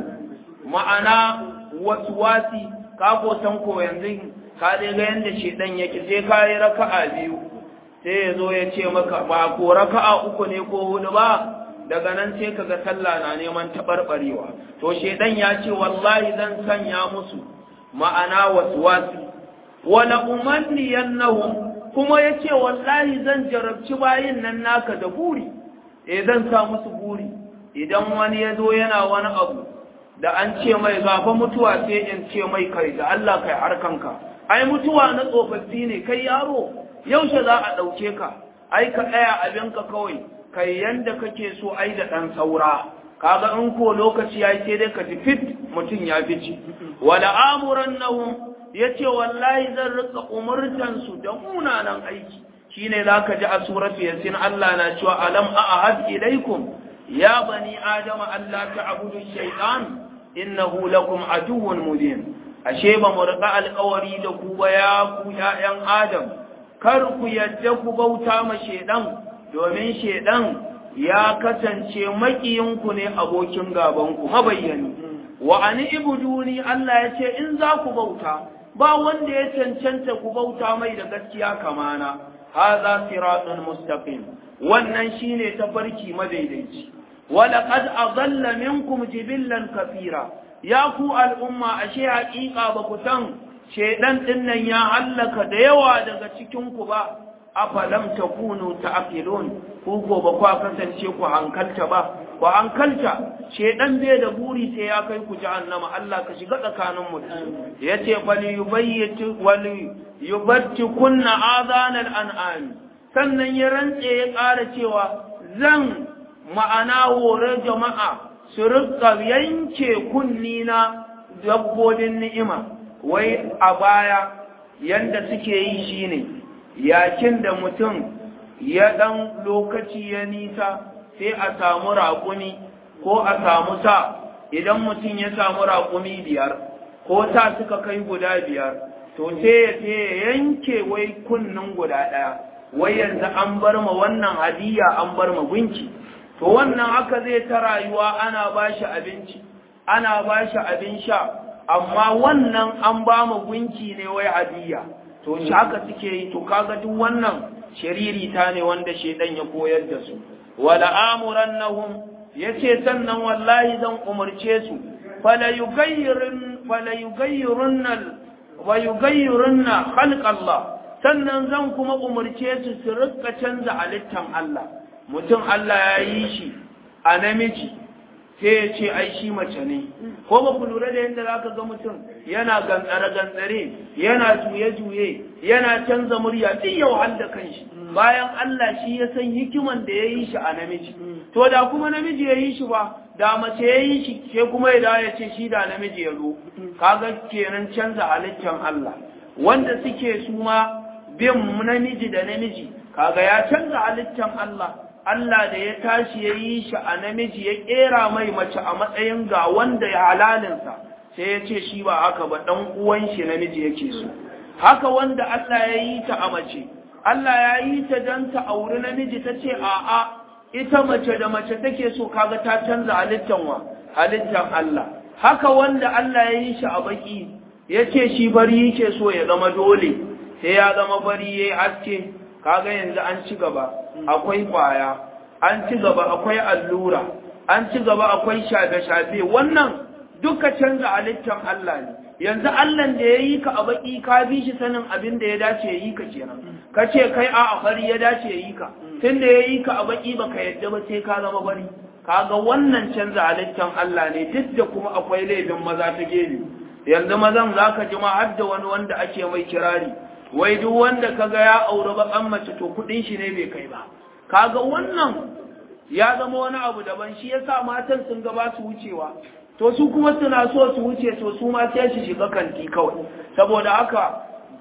Speaker 2: ma'ana wasuwasi ka ko san ko yanzu ka dai ga yanda shedan yake sai ka yi raka'a biyu sai ya zo ya ce maka ba ko raka'a uku ne ko hudu ba daga nan sai kaga sallah na neman taɓarɓarewa to shedan ya ce wallahi zan sanya musu ma'ana waswasi wala umanniyannahum kuma yace wallahi zan jarabci bayin nan naka da buri eh zan sa musu buri idan wani ya zo yana wani abu da an ce mai gafa mutuwa sai in ce mai kai da Allah kai harkanka ai mutuwa na tsofaffi ne kai yaro yaushe za a ɗauke ka ai ka ɗaya abinka kawai kai yanda kake so ai da ɗan saura kaga in ko lokaci ya sai dai ka ji fit mutum ya fice wala amuran nahum yace wallahi zan rika umurtan su da munanan aiki shine zaka ji a suratu yasin Allah na cewa alam ahad ilaikum ya bani adama Allah ta'budu shaytan innahu lakum aduwwun mubin ashe ba mu rika alƙawari da ku ba ya ku ya'yan adam kar ku yadda ku bauta ma shedan domin shedan ya kasance makiyinku ne abokin gabanku mabayyani wa ani ibuduni Allah ya ce in za ku bauta ba wanda ya cancanta ku bauta mai da gaskiya kamana hadha siratun mustaqim wannan shine tafarki madaidaici wala qad adalla minkum jibillan kafira ya ku al'umma ashe haƙiƙa ba ku san shedan dinnan ya hallaka da yawa daga cikin ku ba afalam takunu ta'qilun ku ko ba ku kasance ku hankalta ba ku hankalta shedan bai da buri sai ya kai ku jahannama Allah ka shiga tsakanin mu yace fali yubayyitu wali yubatti kunna azanal an'am sannan ya rantse ya ƙara cewa zan ma'ana hore jama'a su rika yanke kunni na dabbobin ni'ima wai a baya yanda suke yi shine yakin da mutum ya ɗan lokaci ya nisa sai a samu raƙumi ko a samu sa idan mutum ya samu raƙumi biyar ko sa suka kai guda biyar to sai ya yanke wai kunnin guda ɗaya wai yanzu an bar ma wannan hadiya an bar ma gunki to wannan haka zai ta rayuwa ana ba shi abinci ana ba shi abin sha amma wannan an ba ma gunki ne wai hadiya to shi haka suke yi to kaga duk wannan shiriri ta ne wanda shedan ya koyar da su wala amurannahum yace sannan wallahi zan umurce su fala yughayyirun fala yughayyirunna wa yughayyirunna khalq Allah sannan zan kuma umurce su su rika canza halittan Allah mutum Allah ya yi shi a namiji sai ya ce ai shi mace ne ko ba ku lura da yadda za ka ga mutum yana gantsare-gantsare yana juye-juye yana canza murya duk yau da kanshi bayan Allah shi ya san hikiman da ya yi shi a namiji to da kuma namiji ya yi shi ba da mace ya yi shi ke kuma ya dawo ya ce shi da namiji ya zo kaga kenan canza halittar Allah wanda suke su ma bin namiji da namiji kaga ya canza halittar Allah Allah da ya tashi ya yi shi a namiji ya ƙera mai mace a matsayin ga wanda ya halalinsa sai ya ce shi ba haka ba ɗan uwan shi namiji yake so haka wanda Allah ya yi ta a mace Allah ya yi ta don ta auri namiji ta ce a'a ita mace da mace take so kaga ta canza halittan wa halittan Allah haka wanda Allah ya yi shi a baki ya ce shi bari yake so ya zama dole sai ya zama bari ya yi haske kaga yanzu an ci gaba akwai kwaya an ci gaba akwai allura an ci gaba akwai shafe-shafe wannan duka canza halittar Allah ne yanzu Allah da ya yi ka a baki ka bi shi sanin abin da ya dace ya yi ka kenan ka ce kai a a fari ya dace ya yi ka tun da ya yi ka a baki baka yadda ba sai ka zama bari kaga wannan canza halittar Allah ne duk da kuma akwai laifin maza ta gefe yanzu mazan zaka ji ma har da wani wanda ake mai kirari wai duk wanda kaga ya aure bakan mace to kudin shi ne bai kai ba kaga wannan ya zama wani abu daban shi yasa matan sun ga ba su wucewa to su kuma suna so su wuce to su ma sai su shiga kanti kawai saboda haka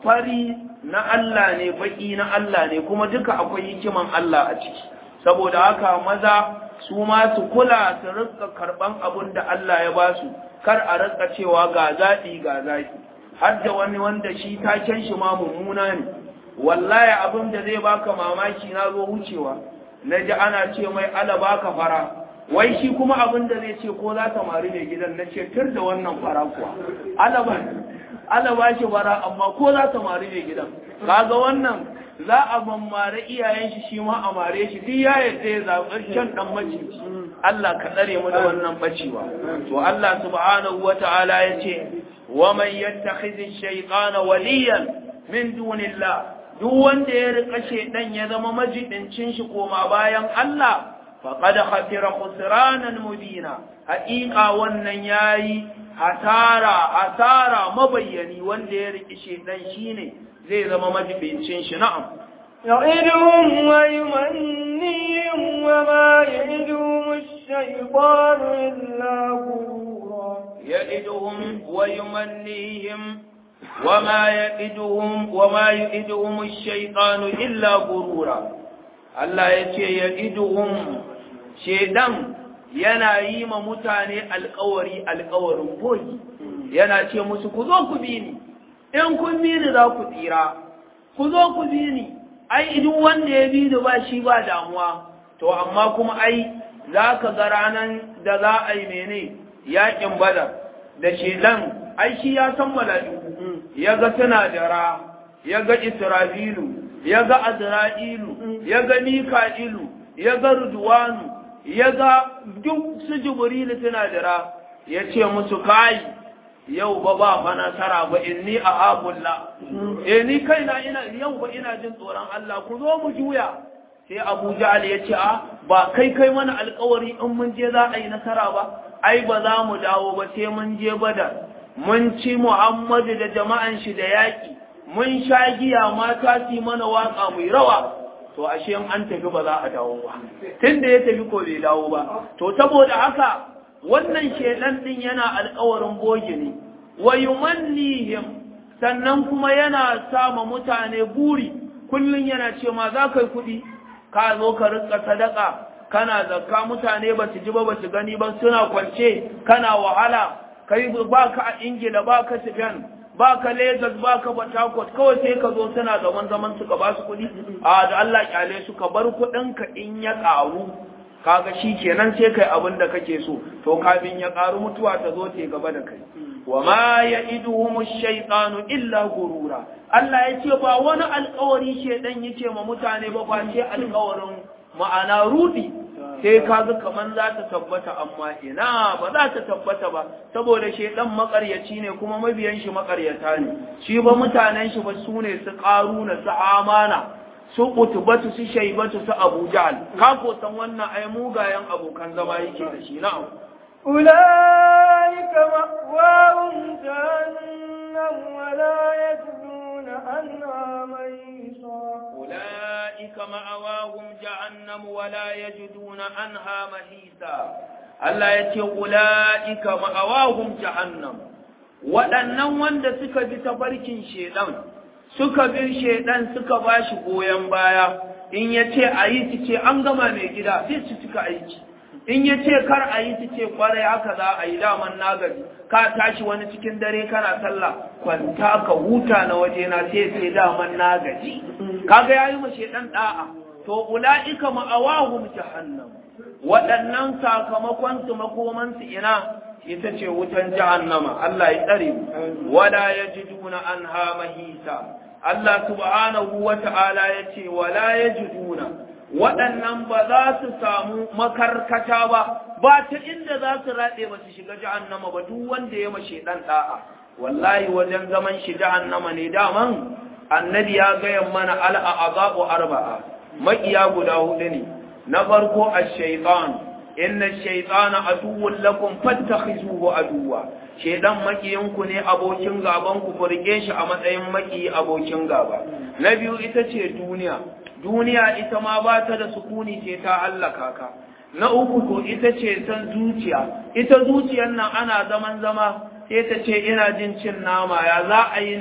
Speaker 2: fari na Allah ne baki na Allah ne kuma duka akwai hikiman Allah a ciki saboda haka maza su ma su kula su rika karban abin da Allah ya ba su kar a rika cewa ga zaɓi ga zaɓi har da wani wanda shi taken shi ma mummuna ne wallahi abin da zai baka mamaki na zo wucewa na ji ana ce mai ala baka fara wai shi kuma abin da zai ce ko za ta mari mai gidan na ce tur da wannan fara kuwa ala ba ala ba shi fara amma ko za ta mari mai gidan kaga wannan za a mammare iyayen shi shi ma a mare shi duk ya yadda ya zaɓi kyan ɗan maciji Allah ka tsare mu da wannan bacewa to Allah subhanahu wata'ala ya ce wa man yattakhidhi shaytana waliyan min dunillah duk wanda ya rika shedan ya zama majidincin shi koma bayan Allah faqad khasira khusranan mubina haƙiƙa wannan yayi hasara hasara mabayyani wanda ya riki shedan shine zai zama majibincin shi na'am
Speaker 1: يعدهم ويمنيهم وما يعدهم الشيطان إلا غرورا
Speaker 2: يعدهم ويمنيهم وما يعدهم وما يعدهم الشيطان إلا غرورا Allah ya ce ya iduhum shedan yana yi ma mutane alkawari alkawarin boyi yana ce musu ku zo ku bi ni in kun bi ni za ku tsira ku zo ku bi ni ai duk wanda ya bi ni ba shi ba damuwa to amma kuma ai za ka ga ranan da za a yi mene yakin badar da shedan ai shi ya san mala'iku ya ga suna jara ya ga isra'ilu ya ga azra'ilu ya ga mika'ilu ya ga rudwanu ya ga duk su jibrilu suna jara ya ce musu kai yau ba ba fa nasara ba inni a abulla eh ni kaina ina yau ba ina jin tsoron Allah ku zo mu juya sai Abu Ja'al ya ce a ba kai kai mana alƙawari in mun je za a yi nasara ba ai ba za mu dawo ba sai mun je Badar mun ci Muhammadu da jama'an shi da yaƙi mun sha giya mata su mana waka mai rawa to ashe an tafi ba za a dawo ba tunda ya tafi ko bai dawo ba to saboda haka wannan shedan din yana alƙawarin boge ne wa yumannihim sannan kuma yana sama mutane buri kullun yana ce ma za kai kuɗi ka zo ka rinka sadaka kana zakka mutane ba su ji ba ba su gani ba suna kwance kana wahala kai ba ka a ingila ba ka Spain ba ka Lagos ba ka Port Harcourt kawai sai ka zo suna zaman zaman su ka ba su kuɗi a da Allah kyale su ka bar kuɗinka in ya ƙaru kaga shi kenan sai kai abin da kake so to kafin ya ƙaru mutuwa ta zo ta gaba da kai wa ma ya'iduhum ash-shaytanu illa gurura Allah ya ce ba wani alƙawari shedan yake ma mutane ba ba ce alƙawarin ma'ana rudi sai kaga kaman za ta tabbata amma ina ba za ta tabbata ba saboda shedan makaryaci ne kuma mabiyan shi makaryata ne shi ba mutanen shi ba su ne su ƙaruna su amana su utubatu su shaibatu su abu jahal ka ko san wannan ai mugayen abokan zama yake da shi na'am
Speaker 1: أولئك مأواهم جهنم ولا يجدون عنها ميصا
Speaker 2: أولئك مأواهم جهنم ولا يجدون عنها محيصا Allah ya ce, Ula'ika ma'awahum jahannam, waɗannan wanda suka bi tafarkin shaiɗan, suka bi shaiɗan suka ba shi goyon baya, in ya ce a yi su ce an gama mai gida, zai su cika aiki. In ya ce kar a yi su ce kwarai haka za a yi daman nagari, ka tashi wani cikin dare kana sallah, kwanta ka huta na waje na sai sai daman nagaji. Kaga ya yi ma shaiɗan ɗa'a, to ula'ika ma'awahum jahannam. waɗannan sakamakon su makomansu ina ita ce wutan jahannama Allah ya tsare mu wala yajiduna anha mahisa Allah subhanahu wata'ala ya ce wala yajiduna waɗannan ba za su samu makarkata ba ba ta inda za su raɗe ba su shiga jahannama ba duk wanda ya mashe ɗan ɗa'a wallahi wajen zaman shi jahannama ne daman annabi ya gaya mana al'a'azabu arba'a maƙiya guda hudu ne na farko ash-shaytan inna ash-shaytana aduwwun lakum fattakhizuhu aduwwa shedan makiyinku ne abokin gaban ku furge shi a matsayin maki abokin gaba na biyu ita ce duniya duniya ita ma ba ta da sukuni ce ta hallaka ka na uku ko ita ce san zuciya ita zuciyar nan ana zaman zama sai ta ce ina jin cin nama ya za a yi ne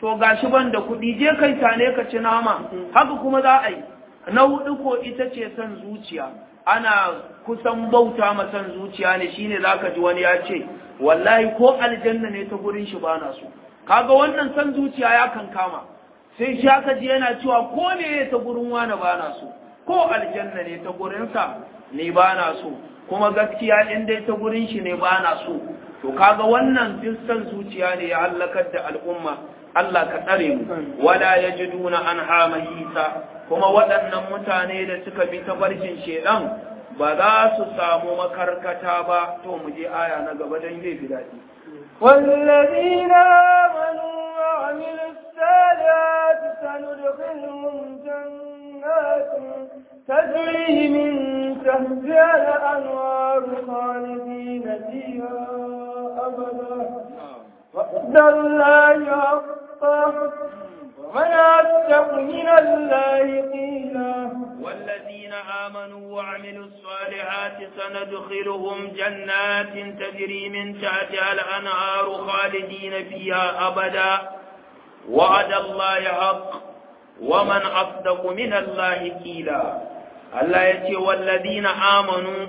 Speaker 2: to gashi ban da kuɗi je kai tane ka ci nama haka kuma za a yi na hudu ko ita ce son zuciya ana kusan bauta ma son zuciya ne shine zaka ji wani ya ce wallahi ko aljanna ne ta gurin shi bana so kaga wannan son zuciya ya kan kama sai shi aka ji yana cewa ko ne ta gurin wani bana so ko aljanna ne ta gurinsa ne bana so kuma gaskiya in dai ta gurin shi ne bana so to kaga wannan duk son zuciya ne ya halakar da al'umma Allah ka tsare mu wala yajiduna anha mahisa kuma waɗannan mutane da suka bi tafarkin shedan ba za su samu makarkata ba to mu je aya na gaba don zai fi daɗi
Speaker 1: والذين آمنوا وعملوا الصالحات سندخلهم جنات تجري من تحتها الأنوار خالدين فيها أبدا وعد الله حقا ومن أصدق من الله قيلا
Speaker 2: والذين آمنوا وعملوا الصالحات سندخلهم جنات تجري من تحتها الأنهار خالدين فيها أبدا وعد الله حق ومن أصدق من الله قيلا الله يتي والذين آمنوا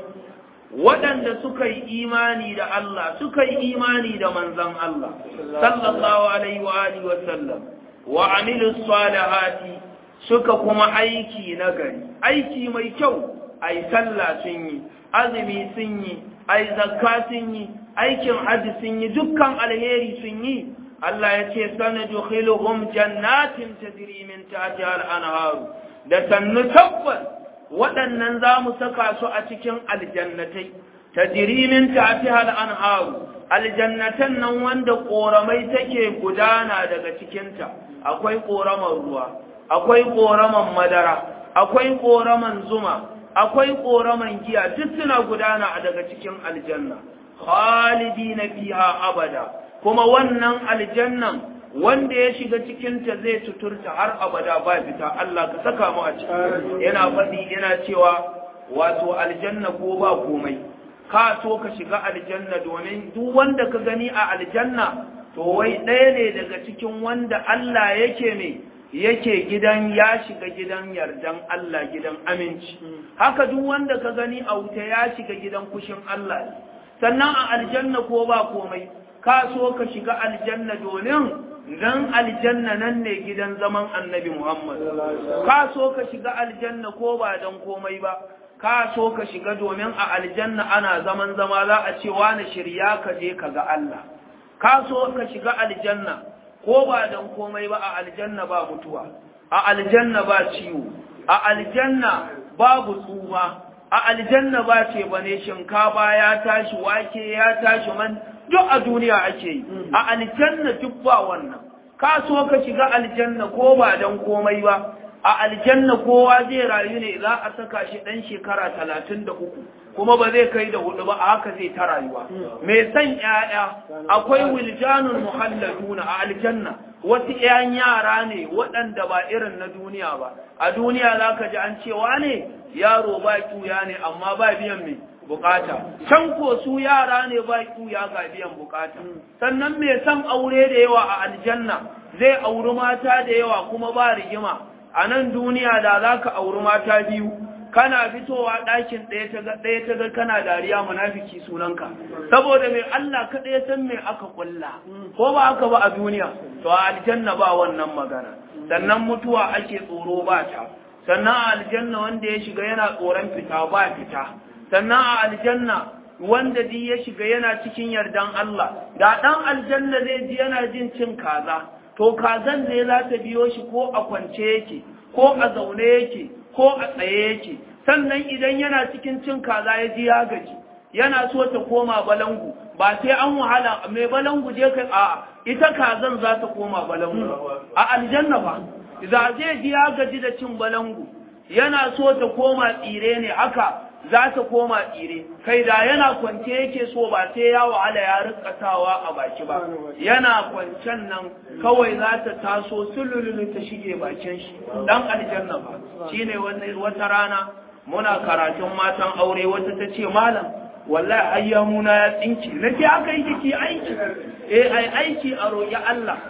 Speaker 2: waɗanda suka yi imani da Allah suka yi imani da manzon Allah sallallahu alaihi wa alihi wa sallam wa amilu salihati suka kuma aiki na gari aiki mai kyau ai sallah sun yi azumi sun yi ai zakka sun yi aikin hajji sun yi dukkan alheri sun yi Allah ya ce sanadukhiluhum jannatin tajri min tahtiha al-anharu da sannu tabbas waɗannan za mu saka su a cikin aljannatai tajri min tahtiha al-anharu aljannatan nan wanda ƙoramai take gudana daga cikinta akwai ƙoraman ruwa akwai ƙoraman madara akwai ƙoraman zuma akwai ƙoraman giya duk suna gudana daga cikin aljanna khalidina fiha abada kuma wannan aljannan wanda ya shiga cikinta zai tuturta har abada ba fita Allah ka saka mu a ciki yana faɗi yana cewa wato aljanna ko ba komai ka so ka shiga aljanna domin duk wanda ka gani a aljanna to wai ɗaya ne daga cikin wanda Allah yake ne yake gidan ya shiga gidan yardan Allah gidan aminci haka duk wanda ka gani a wuta ya shiga gidan kushin Allah sannan a aljanna ko ba komai ka so ka shiga aljanna domin dan aljanna nan ne gidan zaman annabi Muhammad ka so ka shiga aljanna ko ba dan komai ba ka so ka shiga domin a aljanna ana zaman zama za a ce wani shirya ka je ka ga Allah ka so ka shiga aljanna ko ba dan komai ba a aljanna ba mutuwa a aljanna ba ciwo a aljanna babu tsufa a aljanna ba ce bane shinkafa ya tashi wake ya tashi man duk a duniya ake yi a aljanna duk ba wannan ka so ka shiga aljanna ko ba dan komai ba a aljanna kowa zai rayu ne za a saka shi dan shekara talatin da uku kuma ba zai kai da hudu ba a haka zai ta rayuwa mai san ƴaƴa akwai wiljanun muhalladuna a aljanna wasu ƴan yara ne waɗanda ba irin na duniya ba a duniya za ka ji an cewa ne yaro ba ƙuya ne amma ba biyan mai bukata can ko su yara ne ba ƙuya ga biyan bukata sannan mai san aure da yawa a aljanna zai auri mata da yawa kuma ba rigima a nan duniya da za ka auri mata biyu kana fitowa ɗakin ɗaya ta ga ɗaya ta ga kana dariya munafiki sunanka saboda mai Allah ka ɗaya san mai aka kulla ko ba haka ba a duniya to a aljanna ba wannan magana sannan mutuwa ake tsoro ba ta sannan a aljanna wanda ya shiga yana tsoron fita ba fita sannan a aljanna wanda di ya shiga yana cikin yardan Allah da ɗan aljanna zai ji yana jin cin kaza to kazan ne za ta biyo shi ko a kwance yake ko a zaune yake ko a tsaye yake sannan idan yana cikin cin kaza ya ji ya gaji yana so ta koma balangu ba sai an wahala mai balangu je kai a ita kazan za ta koma balangu a aljanna ba za zai ji ya gaji da cin balangu yana so ta koma tsire ne haka za ta koma tsire kai da yana kwance yake so ba sai ya wahala ya rikatawa a baki ba yana kwancen nan kawai za ta taso sulululu ta shige bakin shi dan aljanna ba shine wata rana muna karatun matan aure wata ta ce malam wallahi ayyamuna ya tsinki nake aka yi kiki aiki eh ai aiki a roƙi Allah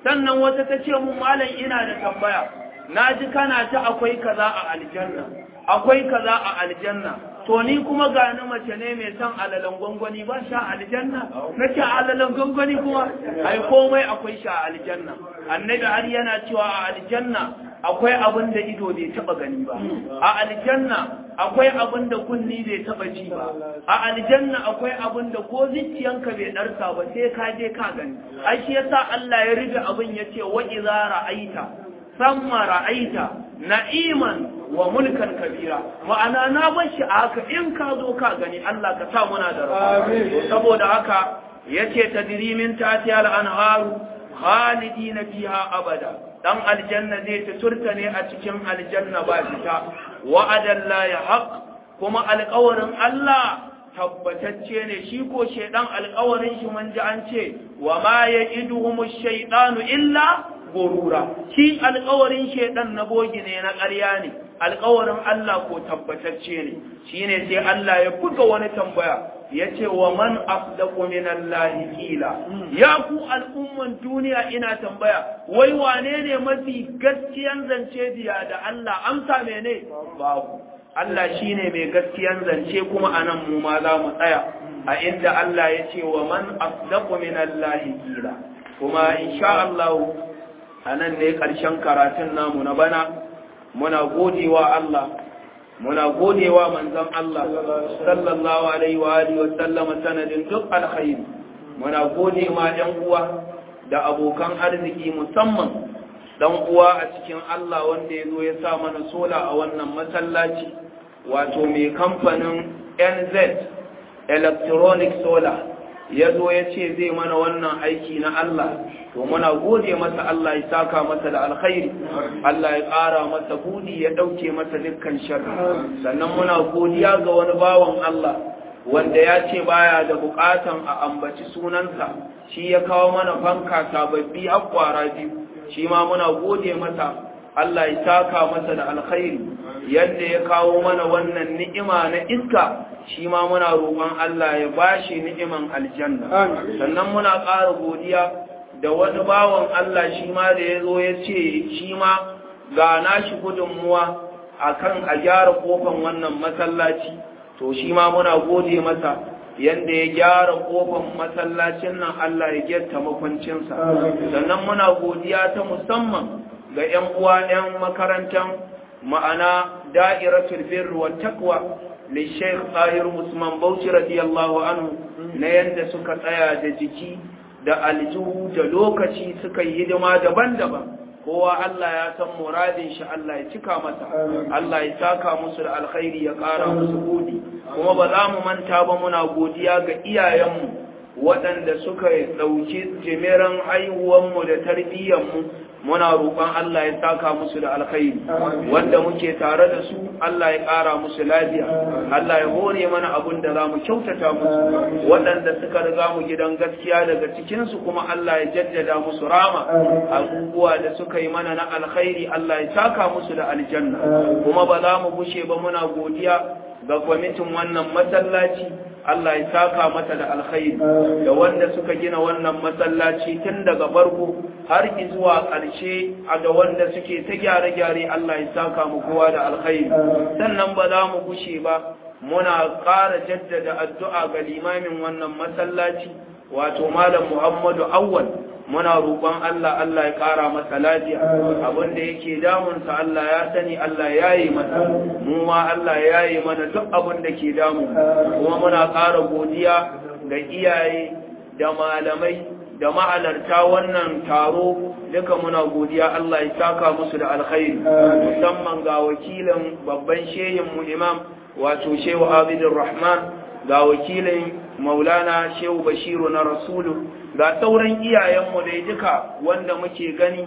Speaker 2: sannan wata ta ce mun malam ina da tambaya na ji kana ta akwai kaza a aljanna akwai kaza a aljanna to ni kuma gani mace ne mai son alalan gwangwani ba sha aljanna na ce alalan gwangwani kuma ai komai akwai sha aljanna annabi har yana cewa a aljanna akwai abin da ido bai taba gani ba a aljanna akwai abin da kunni bai taba ji ba a aljanna akwai abin da ko zuciyanka bai darsa ba sai ka je ka gani ai shi yasa Allah ya riga abin yace wa idza ra'aita samma ra'aita na'iman wa mulkan kabira ma'ana na bar shi a haka in ka zo ka gani Allah ka sa muna da rabu saboda haka yace tadrimin tati al-anharu khalidina fiha abada dan aljanna zai ta turta ne a cikin aljanna ba fita wa'adan la yahq kuma alƙawarin Allah tabbatacce ne shi ko shedan alƙawarin shi mun ji an ce wa ma ya'iduhumu shaytanu illa gurura shi alƙawarin shedan na bogi ne na ƙarya ne alƙawarin Allah ko tabbatacce ne shine sai Allah ya buga wani tambaya yace wa man afdaqu min Allah qila ya ku al'umman duniya ina tambaya wai wane ne mafi gaskiyan zance biya da Allah amsa mene babu Allah shine mai gaskiyan zance kuma anan mu ma za mu tsaya a inda Allah ya ce wa man afdaqu min Allah qila kuma insha Allah anan ne ƙarshen karatun namu na bana muna godewa Allah muna godewa manzon Allah sallallahu alaihi wa alihi wa sallama sanadin duk alkhairi muna gode ma ɗan uwa da abokan arziki musamman dan uwa a cikin Allah wanda ya zo ya sa mana sola a wannan masallaci wato mai kamfanin NZ Electronic Solar ya zo ya ce zai mana wannan aiki na Allah to muna gode masa Allah ya saka masa da alkhairi Allah ya ƙara masa budi ya ɗauke masa dukkan sharri sannan muna godiya ga wani bawan Allah wanda ya ce baya da buƙatan a ambaci sunansa shi ya kawo mana fanka sababbi har kwara biyu shi ma muna gode masa Allah ya saka masa da alkhairi yadda ya kawo mana wannan ni'ima na iska shi ma muna roƙon Allah ya bashi ni'iman aljanna sannan muna ƙara godiya da wani bawan Allah shi ma da ya zo ya ce shi ma ga nashi gudunmuwa akan a gyara kofan wannan masallaci to shi ma muna gode masa yadda ya gyara kofan masallacin nan Allah ya gyatta makwancinsa sannan muna godiya ta musamman ga 'yan uwa 'yan makarantar ma'ana da'iratul birr wa taqwa li Sheikh Tahir Usman Bauchi radiyallahu anhu na yanda suka tsaya da jiki da aljihu da lokaci suka yi hidima daban-daban kowa Allah ya san muradin shi Allah ya cika masa Allah ya saka musu da alkhairi ya ƙara musu godi kuma ba za mu manta ba muna godiya ga iyayenmu waɗanda suka ɗauki jimiran haihuwanmu da tarbiyyanmu muna roƙon Allah ya saka musu da alkhairi wanda muke tare da su Allah ya ƙara musu lafiya Allah ya hore mana abun da za mu kyautata musu waɗanda suka riga mu gidan gaskiya daga cikinsu kuma Allah ya jaddada musu rama abubuwa da suka yi mana na alkhairi Allah ya saka musu da aljanna kuma ba za mu bushe ba muna godiya ga kwamitin wannan masallaci Allah ya saka mata da alkhairi da wanda suka gina wannan masallaci tun daga farko har zuwa ƙarshe a da wanda suke ta gyare-gyare Allah ya saka mu kowa da alkhairi sannan ba za mu gushe ba muna ƙara jaddada addu'a ga limamin wannan masallaci wato malam Muhammadu Awwal muna roƙon Allah Allah ya ƙara masa lafiya abin da yake damunsa Allah ya sani Allah ya yi masa mu ma Allah ya yi mana duk abin da ke damu kuma muna ƙara godiya ga iyaye da malamai da ma'alarta wannan taro duka muna godiya Allah ya saka musu da alkhairi musamman ga wakilin babban shehin mu imam wato shehu Abidur Rahman ga wakilin Maulana Shehu Bashiru na Rasulu ga sauran iyayenmu dai duka wanda muke gani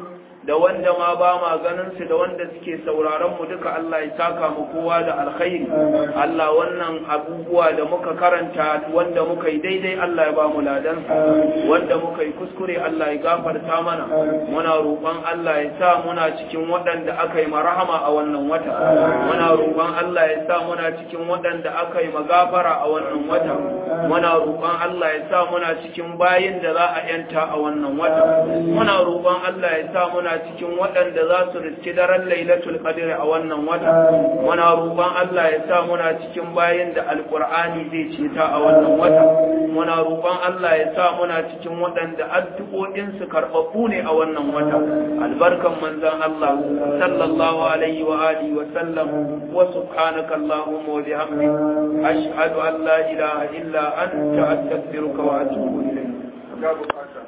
Speaker 2: da wanda ma ba ma ganin su da wanda suke sauraron mu duka Allah ya saka mu kowa da alkhairi Allah wannan abubuwa da muka karanta wanda muka yi daidai Allah ya ba mu ladan wanda muka yi kuskure Allah ya gafarta mana muna roƙon Allah ya sa muna cikin waɗanda aka yi marhama a wannan wata muna roƙon Allah ya sa muna cikin waɗanda aka yi magafara a wannan wata muna roƙon Allah ya sa muna cikin bayin da za a yanta a wannan wata muna roƙon Allah ya sa muna cikin waɗanda za su riski daren lailatul qadr a wannan wata muna roƙon Allah ya sa muna cikin bayin da alqur'ani zai ceta a wannan wata muna roƙon Allah ya sa muna cikin waɗanda addu'o'in su karɓaɓɓu ne a wannan wata albarkan manzon Allah sallallahu alaihi wa alihi wa sallam wa subhanaka allahumma wa bihamdika ashhadu an la ilaha illa anta astaghfiruka wa atubu ilayk